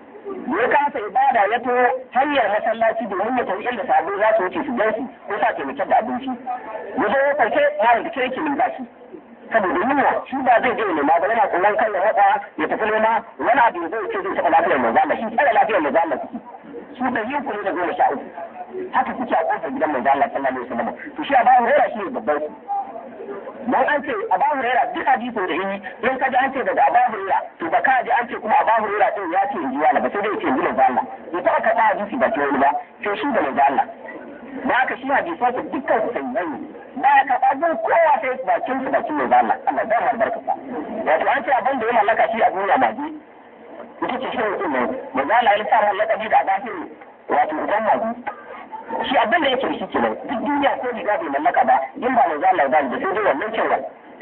ya kasa ibada ya to hanyar masallaci domin ya tafi inda sabo za su wuce su gan ko sa taimakon da abinci ya zo ya farke malam da kirki min bashi saboda yunwa shi ba zai je nema ba yana tsoron kan ya haɗa ya tafi nema wani abu zai ce zai taɓa lafiyar manzo Allah shi tsare lafiyar manzo Allah suke su da yin kuri da goma sha uku haka suke a kofar gidan manzo Allah sallallahu alaihi wasallam to shi Abu Hurairah shi ne babban su dan an ce Abu Hurairah duk hadisin da yi in ka ji an ce daga Abu Hurairah to ba ka ji an ce kuma Abu Hurairah din ya ce inji wala ba sai dai ya ce inji manzo Allah ya ta aka ta hadisi ba ce wani ba sai shi da manzo Allah da haka shi hadisan su dukkan su sai ba ya karɓa gun kowa sai bakin su bakin mai Allah Allah ba mu albarka sa wato an ce abin da ya mallaka shi a duniya ba ji ita ce shi mutum ne manzo Allah ya sa mallaka bi da gafiru wato idan ma shi abin da yake shi kenan duk duniya ko riga bai mallaka ba in ba manzo Allah ba da sai dai wannan cewa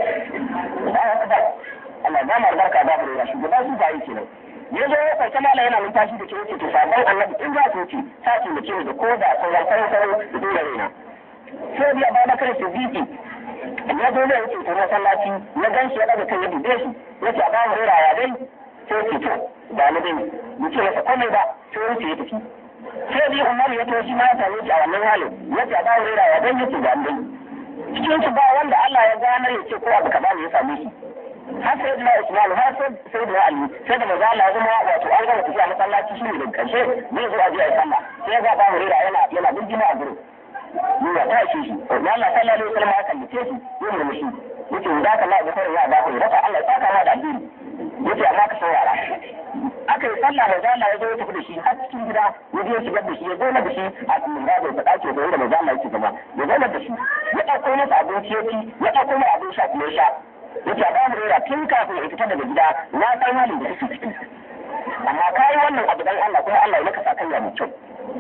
Allah ba mu albarka ba mu shi gaba su ba yake nan ya zo ya kwace mala yana numfashi da ke wuce to sabon annabi in za su wuce sa ce da ke da ko da sauran sauran sauran da dole raina sai biya ba bakar siddiqi ya zo zai wuce ta masallaci ya gan shi ya daga kan ya dube shi ya ce a ba mu ya dai sai ce to ba ni dai mu ce masa komai ba sai ya wuce ya tafi sai biya umar ya to shi ma ya same shi a wannan halin ya ce a ba mu ya dai ya ce ga dai cikin su ba wanda Allah ya ganar ya ce ko abu kaza ne ya same shi har sai da Usman har sai da Ali sai da manzo Allah ya zama wato an gama tafiya masallaci shi ne da karshe zai zo a je a sallah sai ya ga ba mu yana yana burgima a gurin ya ta shi shi ya Allah sallallahu alaihi wasallam ya kallace shi ya murmushi yace da ka la gafara ya ba ku raka Allah ya saka ma da addini yace amma ka saurara aka yi sallah da Allah ya zo ya tafi da shi har cikin gida ya je shigar da shi ya zo da shi a cikin gado da dace da inda manzo Allah yake zama ya zo da shi ya dauko masa abinci ya ci ya dauko masa abin sha kuma ya sha yace a bamu rera tun kafin ya fita daga gida na san halin da kake ciki amma kai wannan abu dan Allah kuma Allah ya maka sakayya mai kyau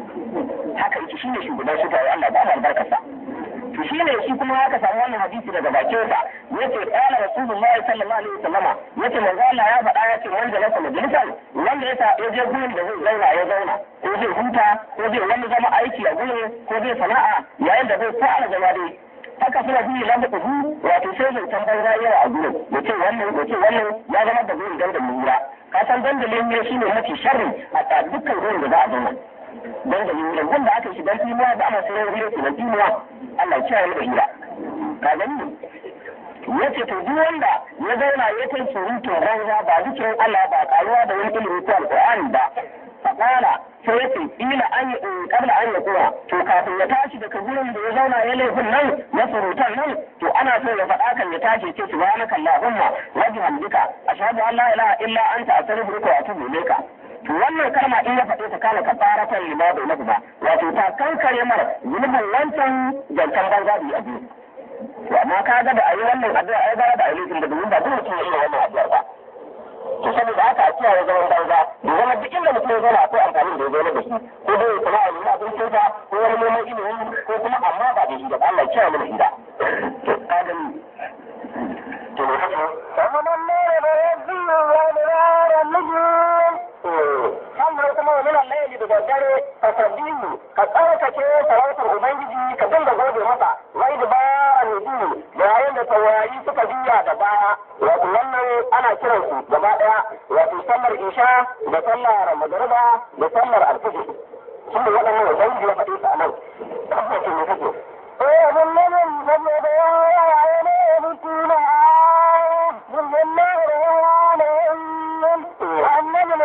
haka yake shine shugaban su tayi Allah ba mu albarkarsa to shine shi kuma haka samu wannan hadisi daga bakin sa yace qala rasulullahi sallallahu alaihi wasallama yace manzo Allah ya faɗa yace wanda na kuma majalisan wanda yasa ya je gurin da zai zauna ya zauna ko zai huta ko zai wani zama aiki a gurin ko zai sana'a yayin da zai fara zama dai haka suna biyu lamba kudu wato sai zai tambar yawa a gurin yace wannan yace wannan ya zama da gurin dandalin hira ka san dandalin hira shine mafi sharri a dukkan gurin da za a zauna don da yin wanda aka shi dan timuwa da ana sayar hira ke dan timuwa Allah ya kiyaye da hira ka gani ya ce to duk wanda ya zauna ya kai surutu banza ba zikirin Allah ba karuwa da wani ilimi ko alqur'ani ba faqala sai ya ce ila an yi kabla an yi kuma to kafin ya tashi daga gurin da ya zauna ya laifin nan na surutan nan to ana so ya faɗa kan ya tashi ce subhanaka allahumma wa bihamdika ashhadu an la ilaha illa anta astaghfiruka wa atubu ilayka wannan kalma in ya faɗe ta kana kafaratan lima bai nahu ba wato ta kankare mara zunubin wancan jantan banza da ya biyu to amma ka ga da ayi wannan addu'a ai gara da ayi laifin da domin ba duk mutum ya iya wannan addu'ar ba to saboda haka a kiyaye zaman banza da zama duk inda mutum ya zauna akwai amfani da ya zauna da shi ko dai ya kuma a nuna abincin sa ko wani neman ilimi ko kuma amma ba da shi da Allah ya kiyaye mana hira to kadan to ne haka ومن النار فيبدي وأدبار النجوم sannan kuma wa minan laili da daddare ka sabbihu ka tsarkake sarautar ubangiji ka dinga gode masa wai da baya a nuju da yayin da taurari suka juya da baya wato wannan ana kiran su gaba daya wato sallar isha da sallar magariba da sallar alfajir sun ne waɗannan ubangiji ya faɗi su a nan tabbacin ne kake ومن من فجد وعين يبكينا من النار وعين وأنجم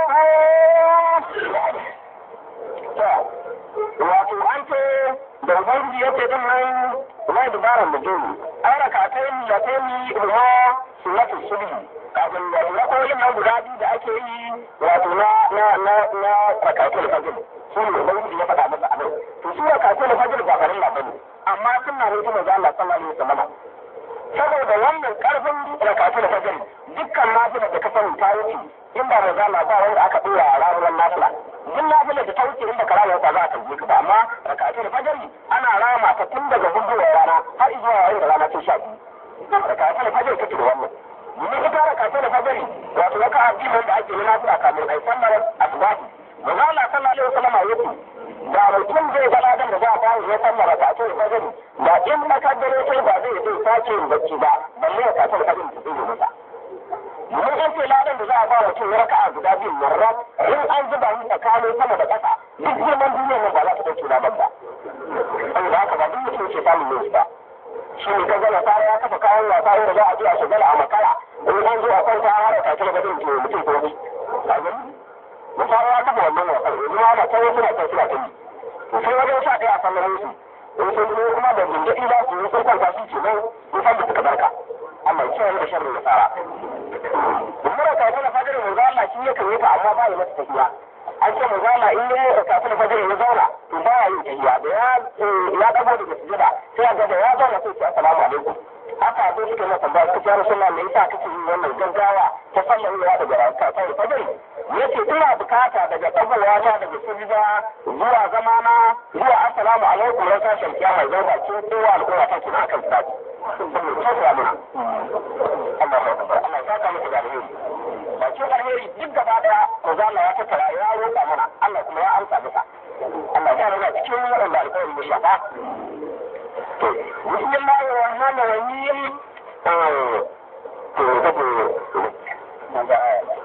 wato an ce da ubangiji ya ce din nan mai dubaran mutum ai rakatai da ta yi ruwa sunnatu subhi kafin da rakoyin nan guda biyu da ake yi wato na na na na rakatai fajr su ne ubangiji ya faɗa masa abin to su rakatai fajr ba farin labari amma sunna ne ta manzo Allah sallallahu alaihi wasallam saboda wannan karfin rakatai fajr dukkan nafilar da ka sani ta wuce in ba manzo Allah ba wanda aka dora a ranar nafila duk nafilar da ta wuce in baka rama ba za a tambaye ka ba amma rakatul fajr ana rama ta tun daga gudunar rana har zuwa yayin da rana ta sha biyu rakatul fajr take da wannan domin ita rakatul fajr wato raka addinin da ake yi nafila kamin ai sallar asbahi manzo Allah sallallahu alaihi wasallam ya ce da mutum zai ga ladan da za a bayan ya sallar rakatul fajr da in makaddare sai ba zai zai sake yin bacci ba balle rakatul fajr ta tsaye masa domin in ce ladan da za a ba mutum ya raka'a guda biyu marra in an zuba shi tsakanin sama da ƙasa duk girman duniyar nan ba za ta ɗauke ladan ba saboda haka ba duk mutum ke samun yin ba shi ne ka gana fara ya kafa kayan wasa inda za a je a shigala a makara in an zo a kwanta a hara kake da gadon ke mutum ko ni mutane ya kafa wannan wasan yanzu ma na kai suna kai suna kai to sai wajen sha ɗaya a sallamin su in sun zo kuma da gingaɗi za su yi sun kwanta su ce nan in san da suka barka Allah ya kiyaye da sharrin nasara Umar ka tana fadar manzo Allah shi ya kare ta amma ba ya mata tafiya an ce manzo Allah in ya ka tana fadar ya zauna to ba ya yin tafiya da ya ya dago daga sujada sai ga da ya zauna sai ce assalamu alaikum haka zo suka masa ba suka ce Rasulullah me yasa kake yin wannan gaggawa ta sallar ya daga ka tana fadar yace ina bukata daga dagowa ta daga sujada zuwa zamana zuwa assalamu alaikum ran sashen kiyama zai ba ce kowa al'umma ta kina kan sadi Allah ya tabbata Allah ya saka masa da alheri bakin alheri duk gaba daya manzo Allah ya tattara ya roƙa mana Allah kuma ya amsa masa Allah ya rana cikin waɗanda alƙawarin ya shafa to bismillahir rahmanir rahim to kace manzo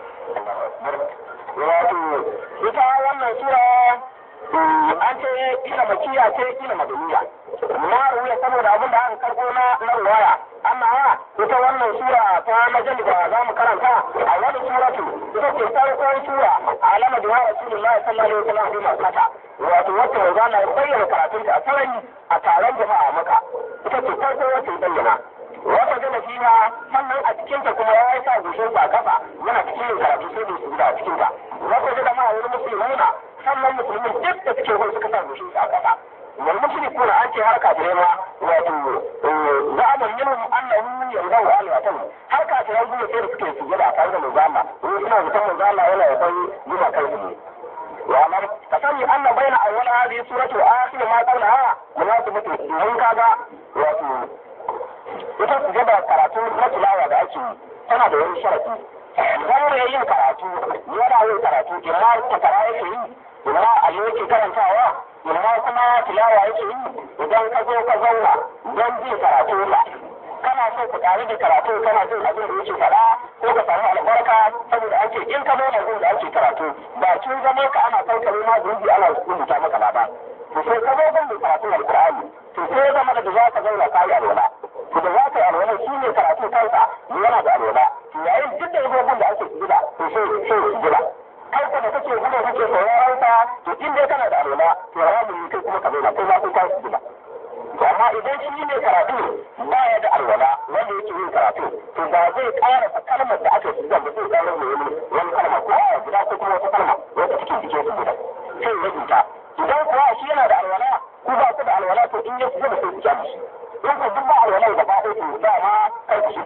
wato ita wannan sura an ce ina makiya ce ina madaniya na ruwa saboda abin da aka karɓo na na ruwaya amma ita wannan sura ta majal da za mu karanta a wani suratu ita ce farkon sura alama da rasulullahi sallallahu alaihi wasallam bi makata wato wacce manzo Allah ya bayyana karatun ta a sarari a taron jama'a maka ita ce farko wacce ya bayyana wata gana fiha sannan a cikin ta kuma ya sa gushin sa kafa yana cikin yin karatu sai da su da a cikin ta wata gana ma wani musulmuna sannan musulmin duk da suke gurin suka sa gushin sa kafa wal mushrikuna an ce har kafirai ma wato za'aman minhum annahu yanzahu alwatan har kafirai gudu sai da suke sujada tare da manzo Allah wani suna zaton manzo Allah yana yaban yuma kai su wa'alam ka sani anna baina awwal hadhihi suratu akhir ma qawlaha munasibatu domin kaga wato ita sujada karatu na tilawa da ake yi tana da wani sharafi idan mai yin karatu yana yin karatu imma takara yake yi imma allo yake karantawa imma kuma tilawa yake yi idan ka zo ka zauna don jin karatu ba kana so ka ƙari da karatu kana jin abin da yake faɗa ko ka samu albarka saboda ake in ka zauna gun da ake karatu ba kin zama ka ana kankare ma zunubi ana rubuta maka ba to sai ka zo gun da karatun alƙur'ani to sai ya zama da za ka zauna ka yi alwala to da za ka yi alwala shi ne karatu kansa yana da alwala to yayin duk da ya zo gun da ake gida to sai sai gida kai ka da kake gudu kake sauraron sa to in dai kana da alwala to haramun ne kai kuma ka zauna ko za ku kai su gida to amma idan shi ne karatu ba ya da alwala wanda yake yin karatu to ba zai ƙara kalmar da aka yi ba zai ƙara mai wani wani kalma ko a guda ko kuma wata kalma wata cikin jikin su guda sai ya rubuta idan kuwa shi yana da alwala ko ba ku da alwala to in ya fi zama sai ku kyale shi in ku duk ba alwala da ba ko to ba ma kai ku shi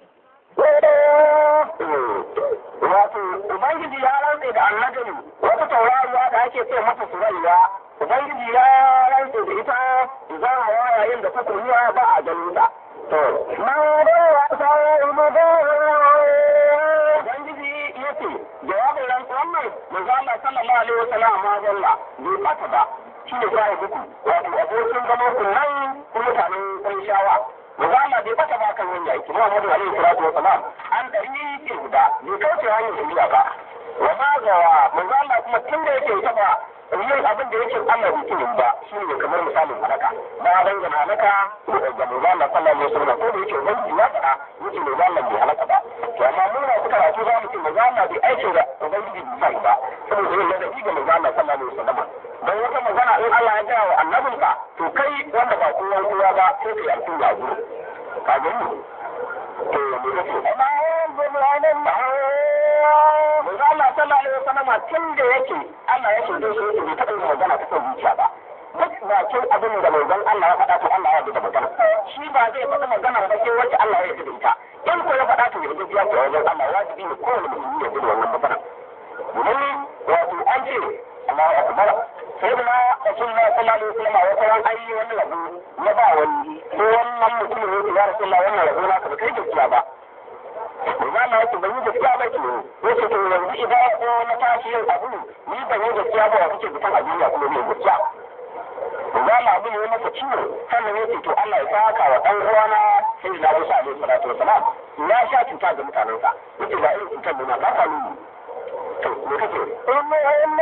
wato ubangiji ya rantse da annajin wata tauraruwa da ake ce mata surayya ubangiji ya rantse da ita za a yayin da ta kuriya ba a ganin ta to ما ضل صاحبكم ubangiji ya ce jawabin rantsuwan nan manzo Allah sallallahu alaihi wasallam ma dalla bai bata ba shi ne sai muku wato abokin zaman ku nan ku mutanen kun shawa manzo Allah bai bata ba kan wanda yake Muhammadu alaihi salatu wasalam an dari ke guda bai kauce hanyar shari'a ba wa ma gawa manzo Allah kuma tun da yake ta ba yin abin da yake Allah bai tuni ba shi ne kamar misalin halaka ba dan ga halaka ga manzo Allah sallallahu alaihi wasallam ko da yake ubangiji ya faɗa yake manzo Allah bai halaka ba to amma mun na suka rasu za mu ce manzo Allah bai aike da ubangiji bai ba saboda yin ladabi ga manzo Allah sallallahu alaihi wasallam dan wata magana in Allah ya gaya wa annabinka to kai wanda ba kowa kowa ba sai ka yarda ya gudu ka gani to me kake ما ينزل عن الله manzo Allah sallallahu alaihi wasallam tun da yake Allah ya shirye shi yake bai taɓa yin magana ta son zuciya ba duk bakin abin da manzon Allah ya faɗa to Allah ya yarda da magana shi ba zai faɗi magana ba sai wacce Allah ya yarda da ita in ko ya faɗa to ya yarda ya ce wajen Allah wajibi ne kowane musulmi ya yarda da wannan magana domin wato an ce Allahu akbar sai da Rasulullah sallallahu alaihi wasallam wata ran ayi wani rabu na ba wani ko wannan mutumin ne ya Rasulullah wannan rabu na ka kai gaskiya ba Manzo Allah yake ban yi gaskiya ba ke yace to yanzu idan ko na tashi yin abu ni ban yi gaskiya ba wa kake bitan a duniya kuma mai gaskiya Manzo Allah abin ya masa ciwo sannan yace to Allah ya saka wa dan uwana sai da Musa alaihi salatu wasalam ya sha cuta ga mutanensa yace ba irin cutar da na ba ta nuni to me kake ثم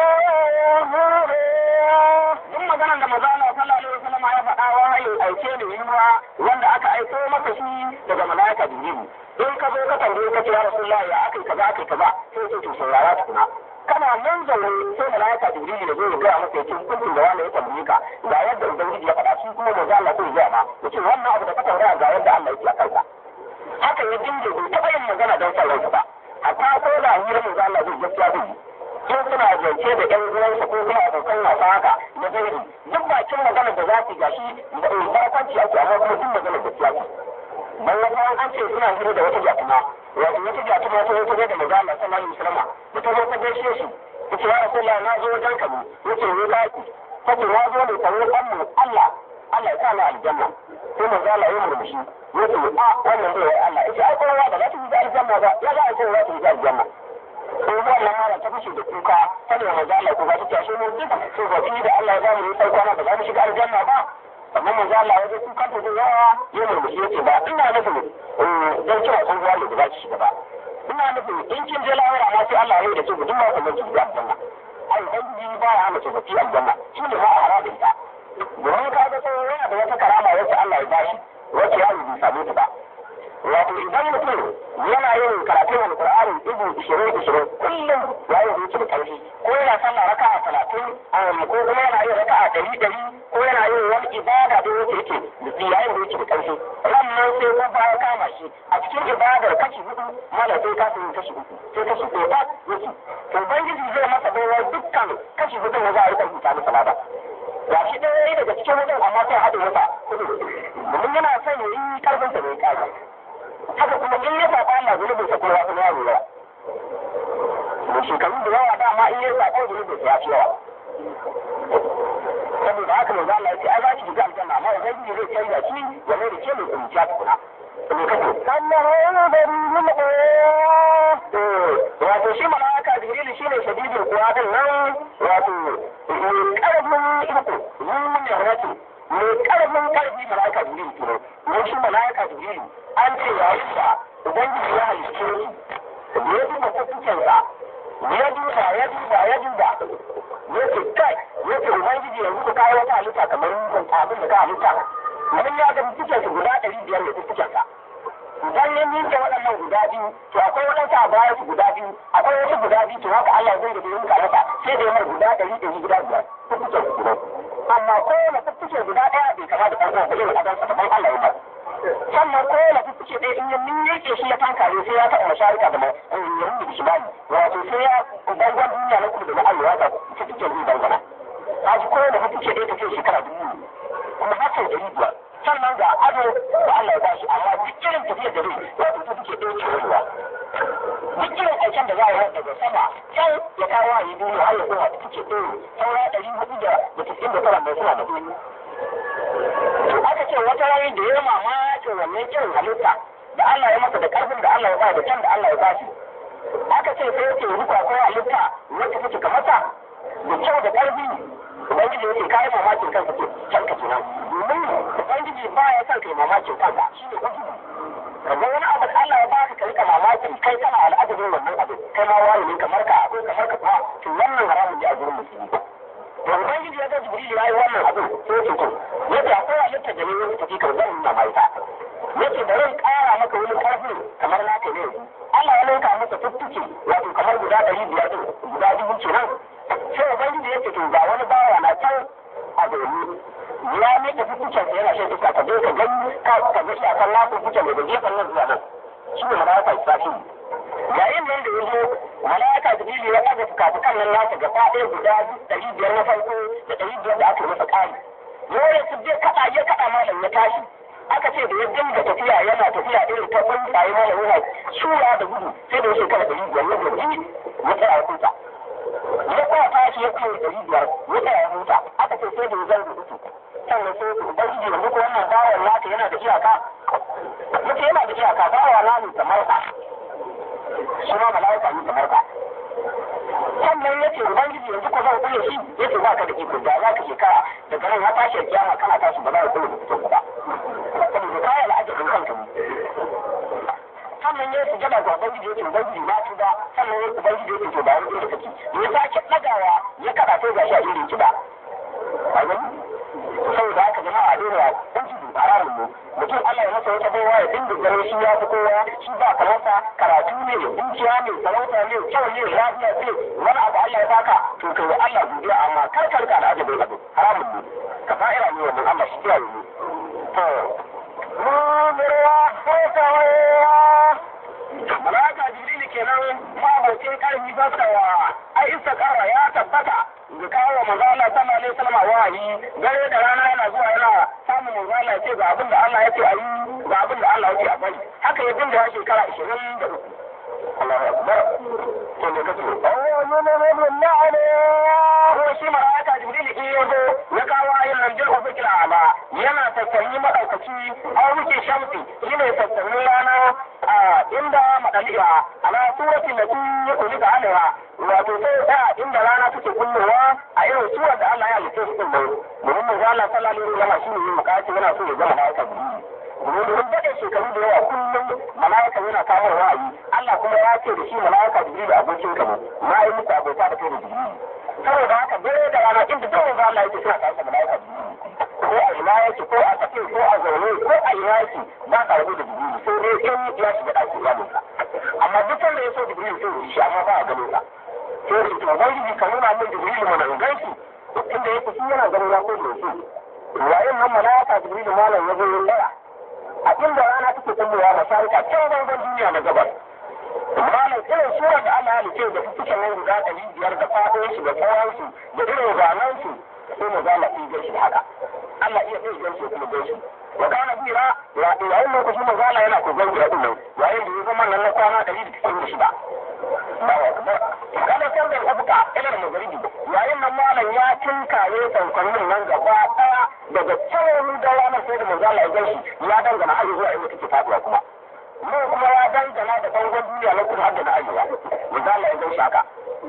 إنه duk maganar da maza Allah sallallahu alaihi wasallam ya faɗa wahayin aike ne yiwa wanda aka aiko masa shi daga malaika Jibril in ka zo ka tambaye ka ce ya Rasulullahi ya akai kaza akai kaza sai ce to saurara tukuna kana nan zaune sai malaika Jibril ya zo ya gaya masa yake hukuncin da wanda ya tambaye ka ga yadda ubangiji ya faɗa shi kuma maza Allah sai ya gaya ma yace wannan abu da ka tambaya ga yadda Allah yake a kansa haka ya dinga bai taɓa yin magana don son ransa ba hatta ko da hirar maza Allah zai gaskiya zai yi in suna zance da ƴan uwansa ko kuma abokan wasa haka da gairi duk bakin maganar da za su gashi da barkwanci ake amma kuma duk maganar da siyasa dan wata an ce suna hira da wata jatuma wato wata jatuma ta wata da maza Allah sallallahu alaihi wasallam da ta zo ta gaishe shi yace ya rasulullah na zo wajen ka ne yace ne laki kace na zo ne tare da mu Allah Allah ya sa ni aljanna sai maza Allah ya murmushi yace a wannan bai Allah yace ai kowa ba za ta yi aljanna ba ya za a ce za ta yi aljanna ko wannan mara ta fashe da kuka saboda manzo Allah ko ba ta tashi mu duka so ba ki da Allah ya ba mu sai kwana ba za mu shiga aljanna ba amma manzo Allah ya ga kuka ta da yawa ya murmushi yace ba ina nufin dan kira sun zuwa da za ki shiga ba ina nufin in kin je lahira ma sai Allah ya yi da ce duk ma ku ki shiga aljanna ai dan ji ba ya mace ba ki aljanna shi ne ma a harabin ta domin ka ga sai yana da wata karama wacce Allah ya bashi wacce ya yi samu ta ba wato idan mutum yana yin karatun alkur'ani ibu ishirin ishirin kullum ya yi zuci ƙarfi ko yana sallah raka a talatin ko kuma yana yin raka a ɗari ɗari ko yana yin wani ibada da yake yake da ya yi zuci ƙarfi wannan sai ko baya kama shi a cikin ibadar kashi hudu mana sai ka yin kashi uku sai kashi ɗaya ba yake to ubangiji zai masa baiwa dukkan kashi hudu da za a yi rubuta masa lada ga shi ɗaya daga cikin hudun amma sai haɗe masa kudu domin yana son ya yi ƙarfinsa mai ƙarfi haka kuma in ya saba Allah zunubin sa kowa kuma ya lura da shekaru da yawa dama in ya saba zunubin sa ya fi yawa saboda haka manzo Allah ya ce ai za ki shiga aljanna amma ubangiji zai canza shi ya mai da ke mai kunciya tukuna me kake أنه يبرز القوى wato shi mala'ika jibril shine shadidul quwa din nan wato mai karfin iko zuwa yarati mai karfin karfi mala'ika jibril kenan ne shi mala'ika jibril an ce yayin da ubangiji ya halicce shi ya duba kusancinsa ya duba ya duba ya duba ya ce kai ya ce ubangiji yanzu ka kawo wata halitta kamar abin da ka halitta mun ya ga cikin su guda ɗari biyar da cikinsa idan ya ninke waɗannan guda biyu to akwai waɗansu a baya su guda biyu akwai wasu guda biyu to haka Allah zai da yin masa sai da yamar guda ɗari ɗari guda biyar ko kuke guda amma kowane fuffuke guda ɗaya bai kama da ɗan uwan irin adan sa ban Allah ya sannan kowane fuffuke ɗaya in ya miƙe shi ya tankare sai ya taɓa masharika da yahudu da shimali wato sai ya bangon duniya na kudu da na arewa ta fuffuke zai dangana a ji kowane fuffuke ɗaya tafiya shekara dubu kuma har sau ɗari biyar sannan ga ado da Allah ya bashi amma duk irin tafiyar da zai wato fuffuke ɗaya ke rayuwa duk irin aikin da za a yi daga sama can ya kawo a yi duniya har ya koma da kuke ɗaya saura ɗari hudu da da tisin da tara mai suna da ɗaya. Aka ce wata rayu da ya mamakin wannan irin halitta da Allah ya masa da ƙarfin da Allah ya ba da can da Allah ya ba shi. Aka ce sai yake ruka ko halitta wacce take kamar ta da kyau da ƙarfi Ubangiji ya ce kayi mamakin kanka ke kanka kenan. Domin Ubangiji ba ya son kai mamakin kanka shi ne Ubangiji. kaga wani abu da Allah ya baka ka rika mamaki kai kana al'adabin wannan abu kai ma wani ne kamar ka akwai kamar ka ba to wannan haramun ne a gurin musulmi to ubangiji ya ga jibril ya yi wannan abu sai ya ce to yace akwai halitta da ne wani tafi kan zan nuna mai ta yace bari in kara maka wani karfi kamar naka ne Allah ya ninka masa tuttuke wato kamar guda ɗari biyar ɗin guda dubu kenan sai ubangiji ya ce to ga wani bawa na can a zaune ya miƙe fitucen sa yana shan iska ka je ka gani ka ka ga iyakan nasu fitucen daga gefen nan zuwa nan shi ne malaika israfil yayin nan da ya zo malaika jibrilu ya ɗaga fukafukan nan nasa gaba ɗaya guda ɗari biyar na farko da ɗari biyar da aka masa ƙari dole su je kaɗa ya kaɗa malam ya tashi aka ce da ya dinga tafiya yana tafiya irin ta tsuntsaye malam yana shura da gudu sai da ya shekara ɗari biyar ya gaji ya tsaya a kusa ya kuma tashi ya kuma ɗari biyar ya tsaya ya huta aka ce sai da ya zarga uku sannan sai su ubangiji yanzu ko wannan bawan naka yana da iyaka muke yana da iyaka bawa na ne kamar ka shi ma mala'ika ne kamar ka sannan ya ce ubangiji yanzu ko zan kulle shi ya ce ba ka da iko da za ka shekara daga nan ya tashi kiyama kana tashi ba za ka kulle da fito ba saboda kayan al'ajabin kanka ne sannan ya sujada ga ubangiji ya ce ubangiji na tuba sannan ya ubangiji ya ce to ba wani da kake ya sake ɗagawa ya kaɗa sai ga shi a irin ki ba saboda haka jama'a dole dan shi haramun ne mutum Allah ya masa wata baiwa ya dinga ganin shi ya fi kowa shi ba kamarsa karatu ne dukiya ne sarauta ne kyau ne lafiya ce wani abu Allah ya baka to kai wa Allah godiya amma kar ka rika al'ajabi bai abu haramun ne ka fa'ira ne wannan Allah shi kiyaye ne to mudirwa ko kawaiwa malaka jibril kenan mabocin karfi fasawa ai istikara ya tabbata ga kawo manzo Allah sallallahu alaihi wasallam wahayi dare da rana yana zuwa yana samun manzo Allah ya ce ga abin da Allah ya ce a yi ga abin da Allah ya ce a bari haka ya dinga shekara 23 Allahu akbar to ne kace oh mun ne mun na'ala ko shi malaika jibril in ya zo ya kawo ayin nan jil ufikil ala yana tattali madaukaci aw muke shamsi shine tattali rana a inda madaliya ala suratin da kun ulika alaiha wato sai ta inda rana take kullowa a irin surar da Allah ya halitta su din domin manzo Allah sallallahu alaihi wasallam shine yin makaci yana so ya ga malaika domin domin daɗe shekaru da yawa kullum malaika yana kawo ra'ayi Allah kuma ya ce da shi malaika jibril abokin ka ne na yi muku abota da kai da jibril saboda haka dare da rana inda duk manzo Allah yake suna tare da malaika ko a ina yake ko a tsakin ko a zaune ko a ina yake ba ka rabu da jibril sai dai in ya shiga ɗakin iyalinsa amma duk wanda ya so jibril sai ya shi amma ba a ganin sa sai da to ubangiji ka nuna min jibril mana in ganshi inda yake shi yana ganin ya ko da shi yayin nan malaika jibril malam ya zo ya tsaya a inda rana take kullowa masharika can bangon duniya na gabas malam irin surar da Allah ya halice da fukukan nan guda ɗari biyar da faɗin shi da tsawon su da irin zanen su sai mu zama iya gaishe da haka Allah iya iya gaishe kuma gaishe wa kana bira yayin lokacin mu zala yana ko gaishe din nan yayin da ya zama nan na kwana ɗari da cikin shida kada kan da abuka ilar magaribi yayin nan malam ya tinkaye sansanin nan gaba ɗaya daga can da ranar sai da mu zala ya gaishe ya dangana har zuwa inda take faduwa kuma mu kuma ya dangana da bangon duniya na kudu har da na arewa mu zala ya gaishe haka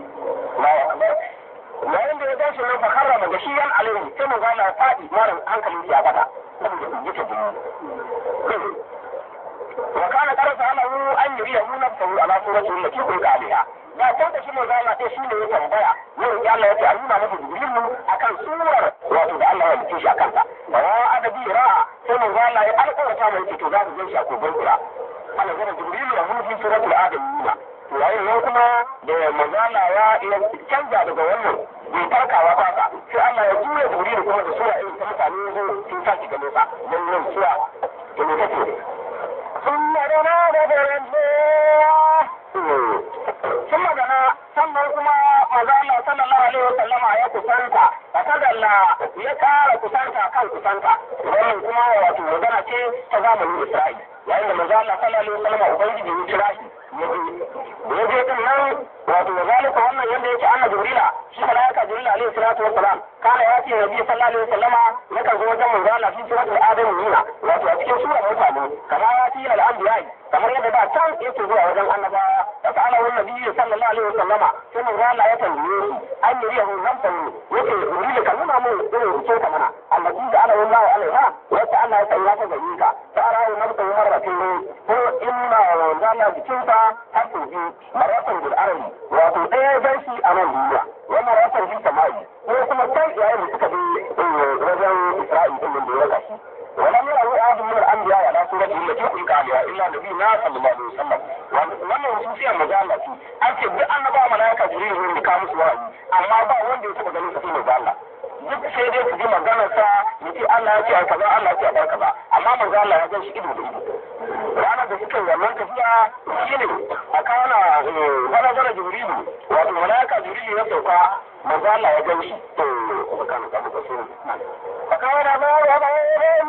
yayin da ya tashi nan fakarra daga shi yan alaihi sai mu zana ya faɗi mara hankalin ya bata saboda yake jini wa kana karasa alahu an yuri yahu nafsahu ala surati allati kulka alaiha da ta da shi mu zana sai shi ne ya tambaya yau ya Allah ya ce a nuna masa jibrilu akan surar wato da Allah ya mutu shi akan ta wa adabi ra'a sai mu zana ya alƙawarta mai ce to za ku gan shi a kogon kura Allah zana jibrilu da mun fi suratul adamiyya yayin nan kuma da manzala ya canza daga wannan bai farkawa ba ka sai Allah ya juya jibril kuma da sura irin ta mutane zo sun sa shi gano sa don yin suwa da ne kake ثم دنا فتنجاه sun magana sannan kuma maza Allah sallallahu alaihi wa sallama ya kusanta fakadalla ya kara kusanta kan kusanta wannan kuma wato magana ce ta zamanin Isra'i yayin da maza Allah sallallahu alaihi wa sallama ubangiji ya kira shi ya je din nan wato wa zalika wannan yanda yake anna jibrila shi malaika jibril alaihi salatu wassalam kana ya ce nabi sallallahu alaihi wasallama yakan zo wajen manzo Allah fi suratul adam nuna wato a cikin surar mutane kamar ya ce al anbiya kamar yadda da can yake zuwa wajen annabawa da ta'ala wannan nabi sallallahu alaihi wasallama sai manzo Allah ya tambaye shi an yi yahu zamtan yake jibril ka nuna mun irin rubuce ka mana allati da ala wallahu alaiha wacce Allah ya sanya ta gare ka ta arahu nabta marratin ko inna manzo Allah jikinsa har sau biyu maratan bil arabi wato ɗaya zai shi a nan duniya wannan maratan bil sama'i ko kuma can yayin da suka bi wajen Isra'il din da ya gashi ولم يره أحد من الأنبياء على سورة التي خلق عليها إلا نبينا صلى الله عليه وسلم wannan hususiyar magana ce an ce duk annaba malaika jibril ne da kawo musu wa'azi amma ba wanda ya taba ganin sa sai manzo Allah duk sai dai su ji maganar sa yace Allah ya ce a kaza Allah ya ce a bar kaza amma manzo Allah ya gan shi ido da ido ranar da suka yi wannan tafiya shine a kana wani zara jibrilu wato malaika jibrilu ya sauka manzo Allah ya gan shi to kana ka muka so فقال ما يبغيهم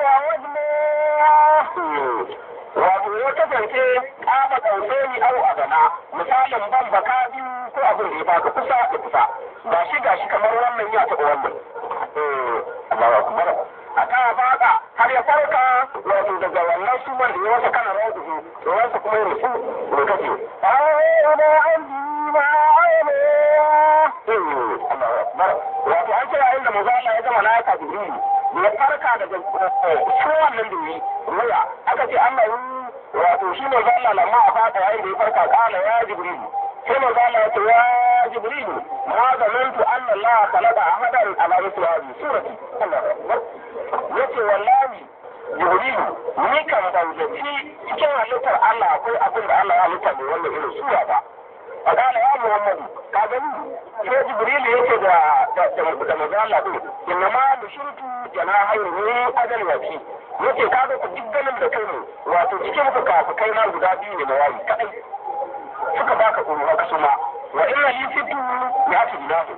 وجناه wato ya kasance kama kauce ni au adana misalin ban baka biyu ko abin da ya baka kusa da kusa ga shi ga shi kamar wannan ya taɓa wannan eh Allahu akbar a kan baka har ya farka wato daga wannan suman da ya wasa kana rawu to wansa kuma ya rufu da kace أعوذ عندي ما عيناه Allahu akbar wato an ce yayin da manzo Allah ya gama na ka jibril ya farka daga suwan nan dumi ruya aka ce Allah yi wato shi ne zalla lamma a fata yayin da ya farka kala ya jibril sai manzo Allah ya ce ya jibril ma zanantu anna Allah khalaqa ahadan ala misli hadhihi surati Allahu akbar yace wallahi jibril ni kan ban zaci cikin halittar Allah akwai abin da Allah ya halitta da wannan irin sura ba فقال يا محمد كاغني sai jibril yake da da da manzo Allah din inna ma nushirtu janahayn ni ajal wati yace kaga ku diggalin da kai ne wato cikin fuka-fukai na guda biyu ne mawayi kadai suka baka tsoro haka suma wa inna li fitu ya fi dilahu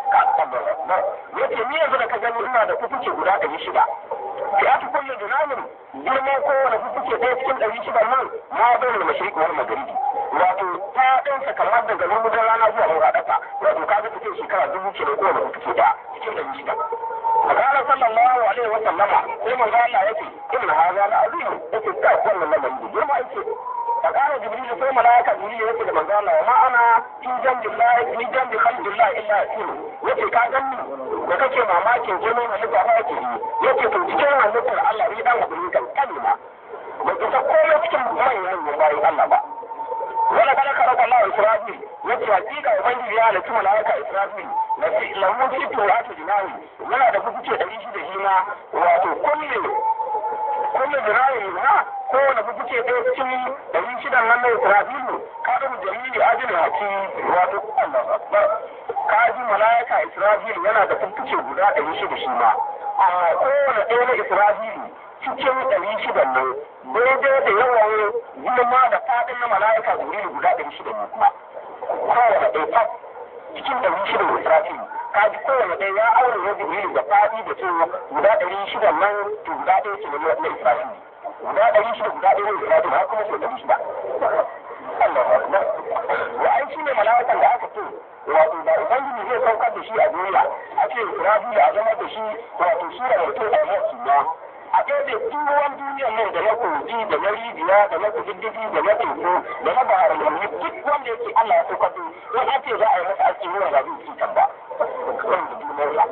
yace ni yanzu da ka gani ina da kukuce guda ɗari shida ya fi kulle dinamin girman kowane kukuce ɗaya cikin ɗari shida nan ma bai da mashriq wal magharibi wato ta ɗansa kamar daga lumudin rana zuwa mura ɗasa wato ka ga take shekara dubu ke da kowane kukuce da cikin ɗari shida Magana sallallahu alaihi wa sallama sai manzo Allah yake inna hadha la azim yake kai wannan lamarin da girma yake فقال جبريل ثم ملائكة جبريل يقول من قال وما أنا في جنب الله في جنب خلق الله إلا أسير yace ka ganni da kake mamakin jinin halitta ba yake yi yace to cikin halittar Allah ni dan abu ne kan kalma ba ki ta komai cikin manyan manyan bayan Allah ba wala kada ka raka Allah Israfil yace hakika ubangiji ya halitta malaika Israfil na fi lahu sittu wa tujnawi yana da kuke da shi da shi ma wato kullu kullu jirayi na kowane kuke ɗaya cikin ɗari shidan nan na Isra'ilu kada mu dalili ajin haki wato Allah akbar kaji malaika Isra'ilu yana da fuffuke guda ɗari shida shi ma amma kowane ɗaya na Isra'ilu cikin ɗari shidan nan daidai da yawan girma da faɗin na malaika Jibrilu guda ɗari shida ne kuma kowane ɗaya cikin ɗari shida da Isra'ilu kaji kowane ɗaya ya aure na Jibrilu da faɗi da cewa guda ɗari shida nan to guda ɗaya ce na Isra'ilu guda ɗari shida guda ɗaya ne guda ɗaya har kuma sau ɗari shida. Allah akbar. Wa ai shi ne mala'ikan da aka ce wato da Ubangiji zai saukar da shi a duniya a ce Israfil a zama da shi wato shi da mutum a yau ba. A ɗaya da ruwan duniyar nan da na kogi da na rijiya da na kududdufi da na teku da na bahar lalmi duk wanda yake Allah ya saukar da in an ce za a yi masa aski ruwan ba zai ci ba. Wanda duniyar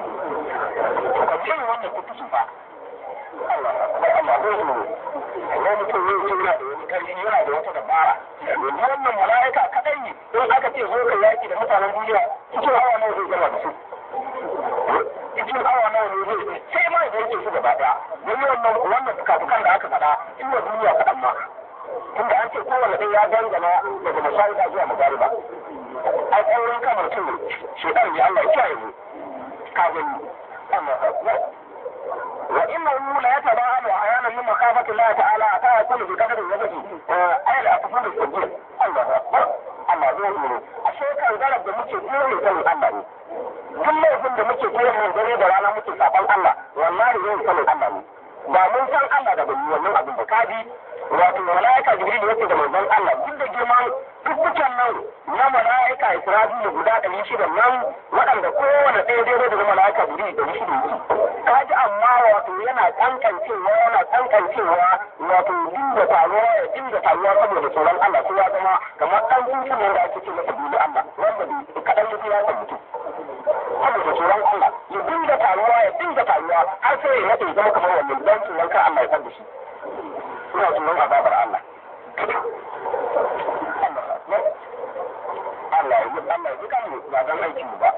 sa. Ka ce wannan kutusu fa. Allah Allah zai zo wani mutum zai ce yana da wani ƙarfi yana da wata dabara yanzu wannan mala'ika kaɗai ne in aka ce zo ka yaƙi da mutanen duniya cikin awa nawa zai gama da su cikin awa nawa ne zai sai ma ya yanke su gaba ɗaya don wannan wannan fukafukan da aka faɗa in duniya kaɗan ma tunda an ce kowane ɗaya ya dangana daga mashaida zuwa magariba ai tsaurin kamar mutum shedan ne Allah ya kiyaye mu ka gani Allah akbar wa innahu la yataba'alu ahyanan min makhafati Allah ta'ala ta yakunu bi qadri wajhi ayal afdal al-sujud Allah akbar Allah zai yi ashe kan garab da muke koyi sanin Allah ne duk laifin da muke koyi mun dare da rana muke saban Allah wallahi zai sanin Allah ne ba mun san Allah da bani wannan abin da kaji wato malaika jibril yake da manzon Allah duk da girman dukkan nan na malaika israfil guda ɗari shida nan waɗanda kowane ɗaya daidai da malaika jibril ɗari shida kaji amma wato yana kankancewa yana kankancewa wato dinga taruwa ya dinga taruwa saboda tsoron Allah sai ya zama kamar ɗan hutun nan da ake ce masa dole Allah wanda kaɗan ya ya san mutum saboda tsoron Allah ya dinga taruwa ya dinga taruwa har sai ya nade zama kamar wannan dan tsoron kar Allah ya san da shi ina tsoron azabar Allah Allah ya yi Allah ya ji kan ba dan aiki ba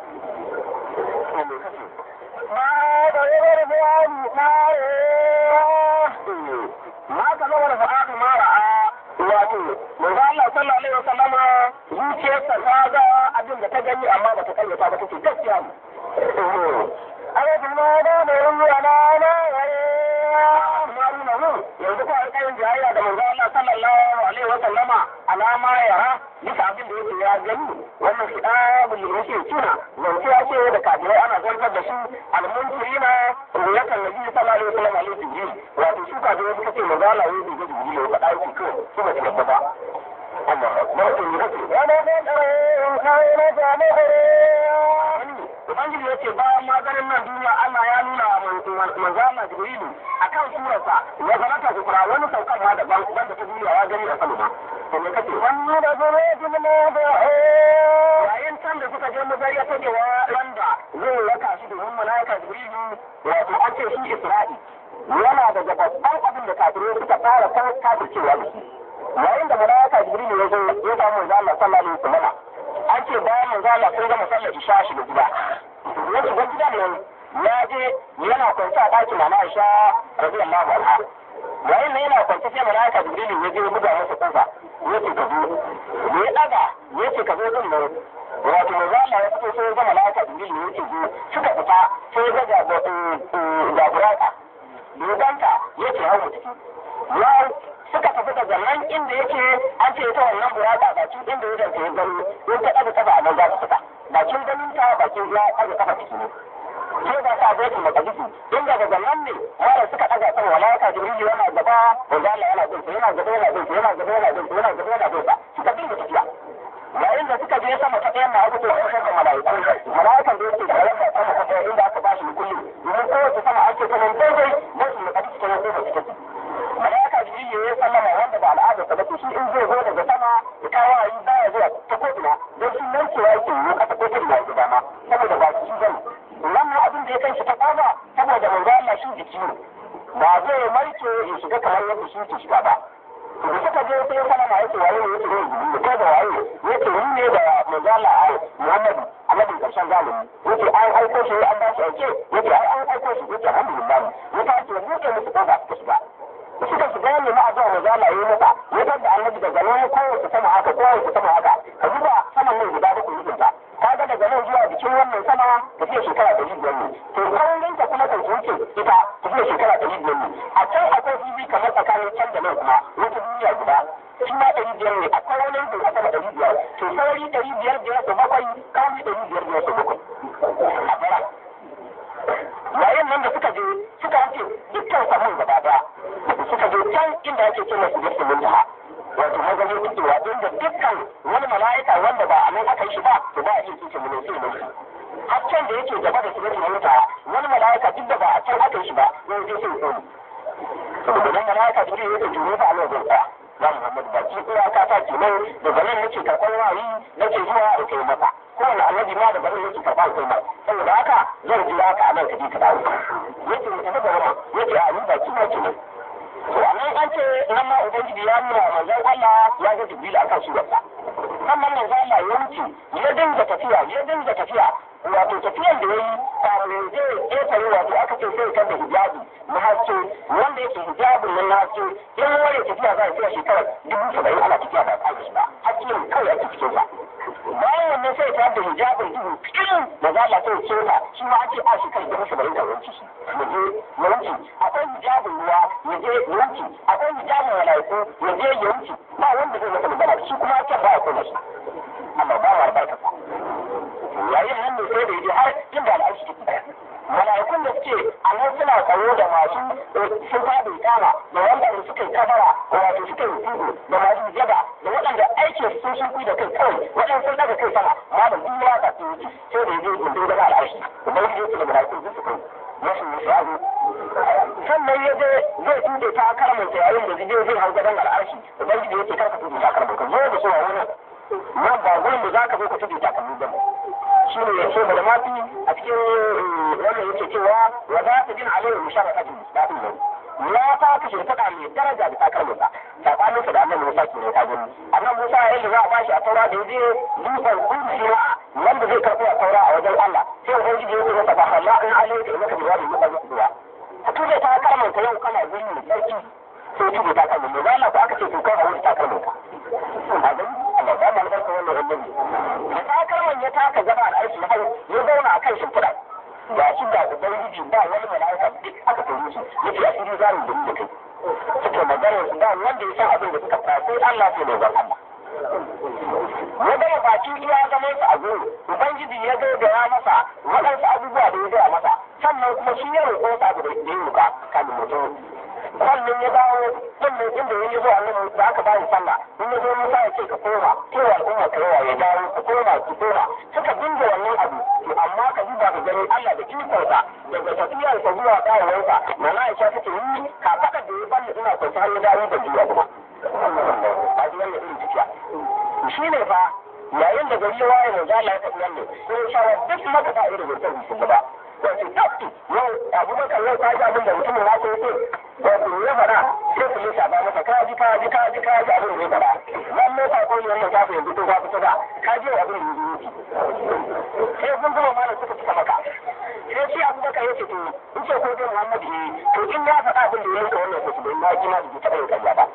ما ضرب الفؤاد ma ka zama da fa'adu ma ra'a wato manzo Allah sallallahu alaihi wasallama zuciyarsa ta ga abin da ta gani amma ba ta kayyata ba take gaskiya ne ألف ما دام ولا لا Maruna mu yanzu ko alƙayin jayayya da manzo Allah sallallahu alaihi wasallama alama yara bisa abin da yake ya gani wannan kitabul da yake tuna zance ya ce da kafirai ana zartar da su almuntirina ruyakan nabi sallallahu alaihi wasallam alaihi jibril wato su kafirai suka ce manzo Allah yayi da jibril ya faɗa shi kawai su ba su yadda ba Allah akbar to ne kake ولقد كان Ubangiji ya ce bayan maganin nan duniya Allah ya nuna wa manzo Allah Jibrilu akan surarsa ya zama ta kufra wani saukan ma daban wanda ta duniya ya gani da sama ma. To me kace? ومن ذرية الموضع Yayin can da suka je muzayya ta cewa wanda zai raka shi domin malaika Jibrilu wato an ce shi Isra'i yana daga babban abin da kafirai suka fara kan kafircewa da shi. Yayin da malaika Jibrilu ya zo ya samu manzo Allah sallallahu alaihi wasallam an ce bayan manzo Allah sun gama sallar isha shi da gida. Ya shiga gidan nan ya je yana kwance a ɗakin Mama Aisha radiyallahu anha. Yayin nan yana kwance sai malaika Jibrilu ya je ya buga masa kofa. Ya ce ka zo. Da ya ɗaga ya ce ka zo din nan. Wato manzo Allah ya fito sai ya ga malaika Jibrilu ya ce zo. Suka fita sai ya ga jaburaka. Doganta ya ce hau ciki. Ya suka tafi daga nan inda yake an ce ita wannan buraka bakin inda ya zance gani in ta ɗaga kafa a nan za su fita bakin ganin ta bakin ya ɗaga kafa ciki ne sai ga sa zai kuma kadisi inda daga nan ne mara suka ɗaga sama malaka jibril yana gaba wanda Allah yana bin yana gaba yana bin yana gaba yana bin yana gaba yana bin suka dinga tafiya yayin da suka je sama ta ɗayan na aka ce an shaka mala'iku mala'ikan da yake da lamba sama ta ɗaya inda aka bashi kulli domin kowace sama ake ta nan daidai don su nuka cikin wani lokaci take malaka jibril ya sallama wanda ba al'ada ta bace shi in zai zo daga sama ya kawo ayi baya zuwa ta ko ina don shi nan cewa yake yi kasa ko ina ya dama saboda ba shi bane wannan abin da ya kai shi ta kama saboda manzo Allah shi jiki ne ba zai marke ya shiga kamar yadda shi ke shiga ba da suka je sai ya sallama yake waye ne yake ne ko da waye yake ni ne da manzo Allah ai Muhammad Annabi karshen zamani yake an aiko shi an ba shi ake yake ai an aiko shi yake alhamdulillah yake ake buɗe musu kofa suka shiga suka shiga ne ma a zuwa mazala yi masa ya da annabi daga nan kowace sama haka kowace sama haka ka duba saman nan guda uku mijinta ka ga daga nan zuwa jikin wannan sama tafiya shekara ɗari biyar ne to kaurin ta kuma kan wuce ita tafiya shekara ɗari biyar ne a can akwai bibi kamar tsakanin can da nan kuma wata duniya guda shi ma ɗari biyar ne akwai wani yankin a sama ɗari biyar to sauri ɗari biyar biyar su bakwai kawai ɗari biyar biyar su bakwai a bara yayin nan da suka je suka ce dukkan samun gaba daya suka je can inda ake ce masu yadda mun jaha wato maganin fitowa inda dukkan wani mala'ika wanda ba a nan aka yi shi ba to ba a iya kice mun sai mun har can da yake gaba da su yadda mun jaha wani mala'ika duk da ba a can aka yi shi ba zai je sai tsoni saboda nan mala'ika duk yake jure fa a nan zai tsaya ya Muhammad ba ki iyaka ta ke nan daga nan nake karɓar wayi nake zuwa in kai masa kowane annabi ma daga nan yake karɓar kai masa saboda haka zan jira ka a nan ka je ka dawo yake mu tafi da wannan yake a ni ba ki ma ke nan to anan an ce nan ma ubangiji ya nuna manzon Allah ya ga Jibril akan surarsa sannan manzon Allah ya wuce ya dinga tafiya ya dinga tafiya wato tafiyan da yayi ya je ƙetare wato aka ce sai kan da hijabi na haske wanda yake hijabin nan na haske in wani tafiya za a tsaya shekarar dubu saba'in ana tafiya ba a ba haske ne kawai ake cikin sa bayan wannan sai ta da hijabin duhu kirin da za a sai ce ta shi ma ake a shekarar dubu saba'in da wanci ya je ya wuce akwai hijabin ruwa ya je ya wuce akwai hijabin malaiku ya je ya wuce ba wanda zai masa magana shi kuma ake ba ya kuma shi amma ba wa albarka yayin nan ne sai da yaje har inda al'arshi take mala'ikun da suke a nan suna tsaro da masu sun faɗi kama da wanda suka yi kabara wato suka yi tudu da masu jaba da waɗanda aikin sun sun da kai kawai waɗanda sun daga kai sama malam duk ya ka su sai da yaje gundun gaba al'arshi ubangiji ya ce da mala'ikun duk su kai masu musu azu sannan ya je zai tude ta karamin yayin da zai zai hau gaban al'arshi ubangiji ya ce karka tude ta karamin ka zo da su a wurin nan ba gurin da za ka zo ka tude ta karamin ba shi ne ya ce da mafi a cikin wannan yake cewa wa za ta bin alayhi musharrafatu daɗin nan ya ta kashe faɗa mai daraja da takalmin sa tsakanin da annabi Musa ke ne ta gudu annabi Musa ya yi za a bashi a taura da yaje dutsen kudu wanda zai karɓo a taura a wajen Allah sai ubangiji ya ce masa ba Allah in alayhi da maka jawabi muka zuwa ka tuje ta kalmar ka yau kana guri mai sarki sai tuje ta kalmar mai zalla ko aka ce to kai a wuri ta kalmar ka a gani Allah ba mu albarka wannan annabi da ta kalmar ya taka gaba al'arshi har ya zauna a kan shimfiɗa ga shi da ubangiji ba wani mala'ika duk aka tare shi yace asiri za mu da kai suke magana su ba wanda ya san abin da suka fara sai Allah sai mai zan Allah ya gaya baki ya zama su a gudu ubangiji ya gaggaya masa waɗansu abubuwa da ya gaya masa sannan kuma shi ya roƙo sa abu da ya roƙa kamin mutum sannan ya dawo sannan inda ya zo annabi da aka bayi sallah in ya zo Musa ya ce ka koma cewa al'umma ka yawa ya dawo ka koma ki koma suka dinga wannan abu to amma ka duba ka gani Allah da ikonsa daga tafiyarsa zuwa dawowarsa mana Aisha take yi ka faɗa da ya bani ina kwance har ya dawo da jiya kuma a ji wannan irin tafiya shi ne fa yayin da gari ya waye mai zala ya faɗi wannan sai ya shawar duk maka ba irin mutum su ba wato tafi yau abubakar yau ta ji abin da mutumin na sai sai wato ya faɗa sai su lissa ba masa ka ji ka ji ka ji ka ji abin da ya faɗa wannan ta koyi wannan ta fi yanzu to ba fito ba ka ji abin da ya yi sai kun gama malam suka cika maka sai shi abubakar ya ce to in ce ko dai muhammadu ne to in ya faɗa abin da ya yi wannan kusa don na ji ma da taɓa yin karya ba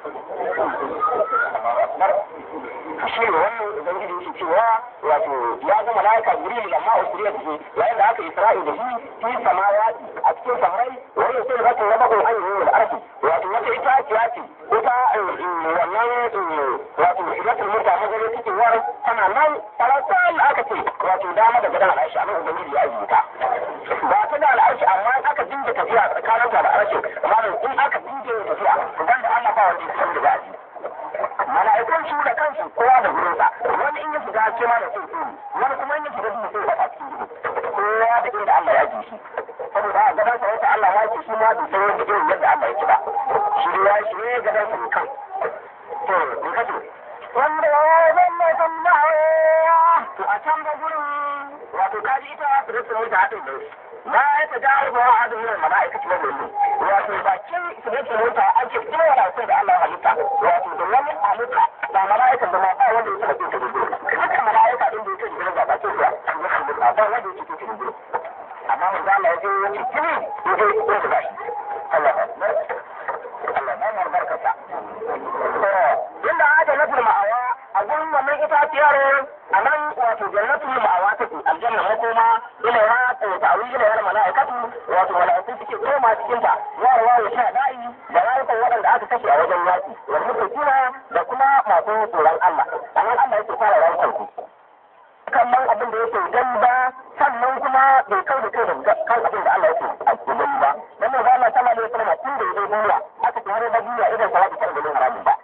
shi ne wannan ubangiji yake cewa wato ya ga malaika jibril da ma usriya da shi yayin da aka isra'i da shi fi samawati a cikin samai wani sai zaka raba ko an yi wal arshi wato wata ita ce ce ita wannan wato idatul mutta magana take war tana nan talatal aka ce wato dama da gadan al'arshi amma ubangiji ya ajiye ta ba ta da al'arshi amma aka dinga tafiya tsakanin ta da al'arshi amma in aka dinga tafiya dan da Allah ba wanda ya san da za a ji mala'ikun su da kansu kowa da gurinsa wani in ya shiga ce ma da sai wani kuma in ya shiga duhu sai wata cikin kowa da inda Allah ya ji shi saboda a gaban sa wata Allah ya ce shi ma bai san wanda irin yadda Allah ya ci ba shi ya shi ne gaban sa kan to in kace wanda ya zama sun ma'aya to a can ga gurin wato kaji ita su da sun wuce haɗin da ba ya ta jawo ba a adin yin mala'ikaci wanda yi wato bakin su da sun wuce ake kuma mala'ikun da Allah ya halitta wato da wani halitta ba mala'ikan da ma ba wanda ya taɓa ta gudu haka mala'ika din da yake jikin gaba ce kuwa ya halitta ba wanda yake cikin gudu amma mun ga Allah ya je ya ce kini ya je ya shiga shi Allah ba Allah ba mu barkata to inda aka nufin ma'awa a gurin wannan itaciyar a nan wato jannatul ma'awa take aljanna makoma ila ya ta'awi ila ya mala'ikatu wato mala'iku suke koma cikin ta yarwa ya sha da'i da rayukan waɗanda aka kashe a wajen yaki wal mutakina da kuma masu tsoron Allah anan Allah yake fara rayukan ku kallon abin da yake gani ba sannan kuma bai kai da kai da kan abin da Allah yake a gani ba dan manzo Allah sallallahu alaihi wasallam tun da yake duniya aka tsare da duniya idan sa ta da haramun ba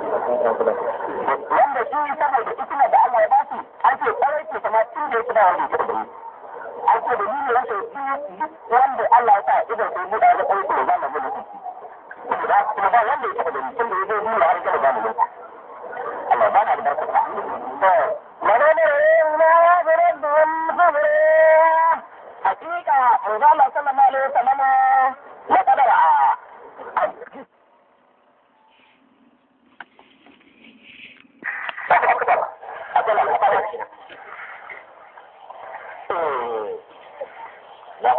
wanda shi saboda hikima da Allah ya ba shi an ce kwarai ke sama tun da yake da wani an ce da ni ne yake duk wanda Allah ya sa idan sai buɗa da kwarai ko zama mu mutunci kuma ba wanda ya taɓa da mutum da ya zo duniya har da zamu mutunci Allah ba na da barkata to menene na ya zura da wani hakika manzo Allah sallallahu alaihi wasallam ya kadara a akwai lalata da shi na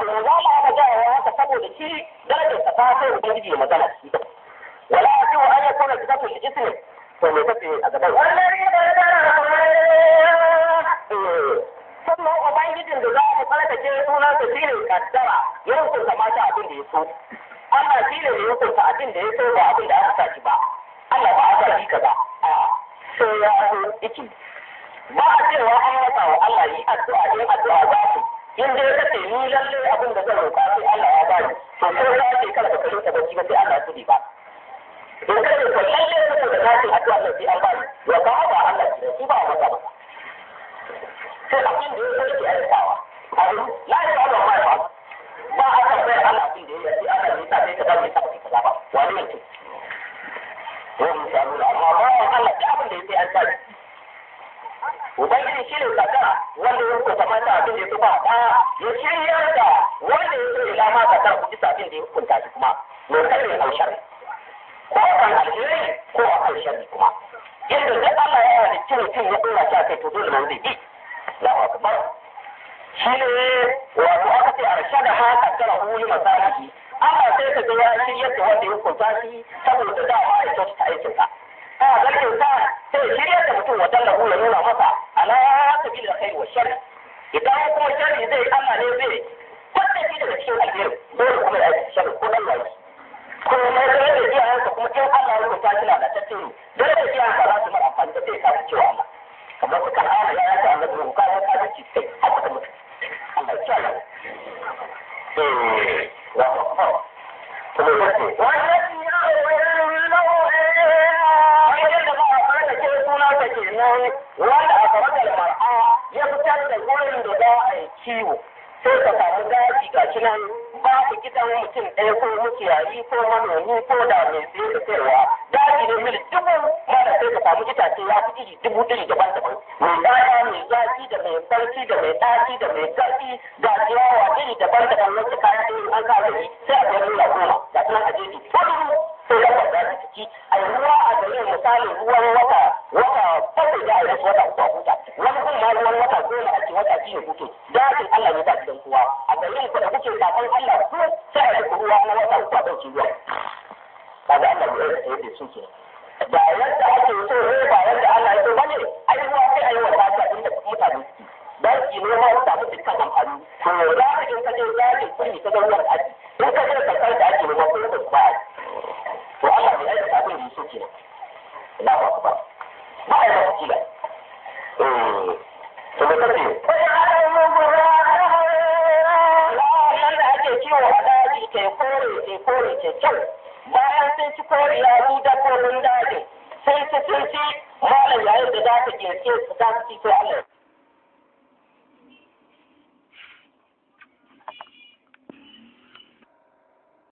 mu za mu aka jawo haka saboda shi darajar sa ta kai ubangiji ya magana shi wala ya ce wa an yakuna kitabul ismi to me kace a gaban sannan ubangijin da za mu tsarkake sunan sa shine kaddara ya hukunta mata abin da ya so Allah shi ne ya hukunta abin da ya so ba abin da aka sa shi ba Allah ba a sa shi kaza a sai ya so iki ba a cewa an masa wa Allah yi addu'a ne addu'a za su in dai ka ce ni lalle abin da zan roƙa sai Allah ya bani to ko ya ce kada ka rinka bacci ba sai Allah ya tsudi ba in ka ce ko lalle saboda na ce addu'a nan sai an bani wa ba ba Allah ce shi ba masa ba sai abin da ya so yake aikatawa abu la ya ba ba ba ba a kan bai Allah abin da ya yi Allah ne ta sai ka dace ka kaza ba wani ne ce wani samu amma ba Allah da abin da ya sai an sani Ubangiji shi ne kakara wanda ya hukunta mata abin da ya fi ba ɗa ya shiryar da wanda ya so ila ma kakara ku bisa abin da ya hukunta shi kuma mai kare a shari ko a kan alheri ko a kan shari kuma yadda duk Allah ya yi cin mutum ya ɗora shi a kai to dole zai bi Allahu akbar shi ne wato aka ce arsha da ma kakara huli masalihi Allah sai ka ga ya shiryar da wanda ya hukunta shi saboda dama ya kyautata aikinsa. a zargin sa sai shirya da mutum wajen lahu ya nuna masa ala sabil da kai wa shari idan kuma shari zai Allah ne zai kwanta shi daga cikin alheri dole kuma ya yi shari ko dan wani ko mai da da iyayensa kuma in Allah ya rubuta shi lalatacce ne dole da iyayensa za su mara amfani da sai ka cewa Allah kamar suka hana ya yasa Allah da ka ya ka ci sai haka da mutum Allah ya kiyaye eh wa wa kuma yace wannan ya kenan wanda a gaba da mar'a ya fitar da wurin da za a yi kiwo sai ka samu daji ga shi nan babu gidan mutum ɗaya ko mukiyayi ko manomi ko da mai sai da sayarwa daji ne mil dubu mara sai ka samu itace ya fi iri dubu iri daban-daban mai ɗaya mai zafi da mai barci da mai ɗaci da mai zafi ga ciyawa iri daban-daban wacce kayan ɗin an kawo sai a ga nuna goma ga shi nan a jeji sai ya kwanta da ciki a ruwa a garin misalin ruwan wata wata bakwai da a wata uku a huta wani kun ma ruwan wata goma ake wata biyu hutu dajin Allah ne ta gidan kowa a garin ku da kuke kafin Allah ku sai a rufe ruwa na wata uku a ɗauki ruwa kaga Allah ya yi yadda su ke ba yadda ake so ne ba yadda Allah ya so bane ai ruwa sai a yi wa ta inda mutane suke dan ki noma su samu dukkan amfani to za ka in ka je dajin kurmi ka ga ruwan da ake in ka je kakar da ake noma ko da ba to Allah bai aika abin da yake kenan Allahu akbar ba ai ba kila eh to da kace nan da ake kiwo a daji ke kore ke kore ke kyau bayan sun ci kore ya ru dabbobin daji sai su sun ci malam yayin da za ka ke su za su ci to Allah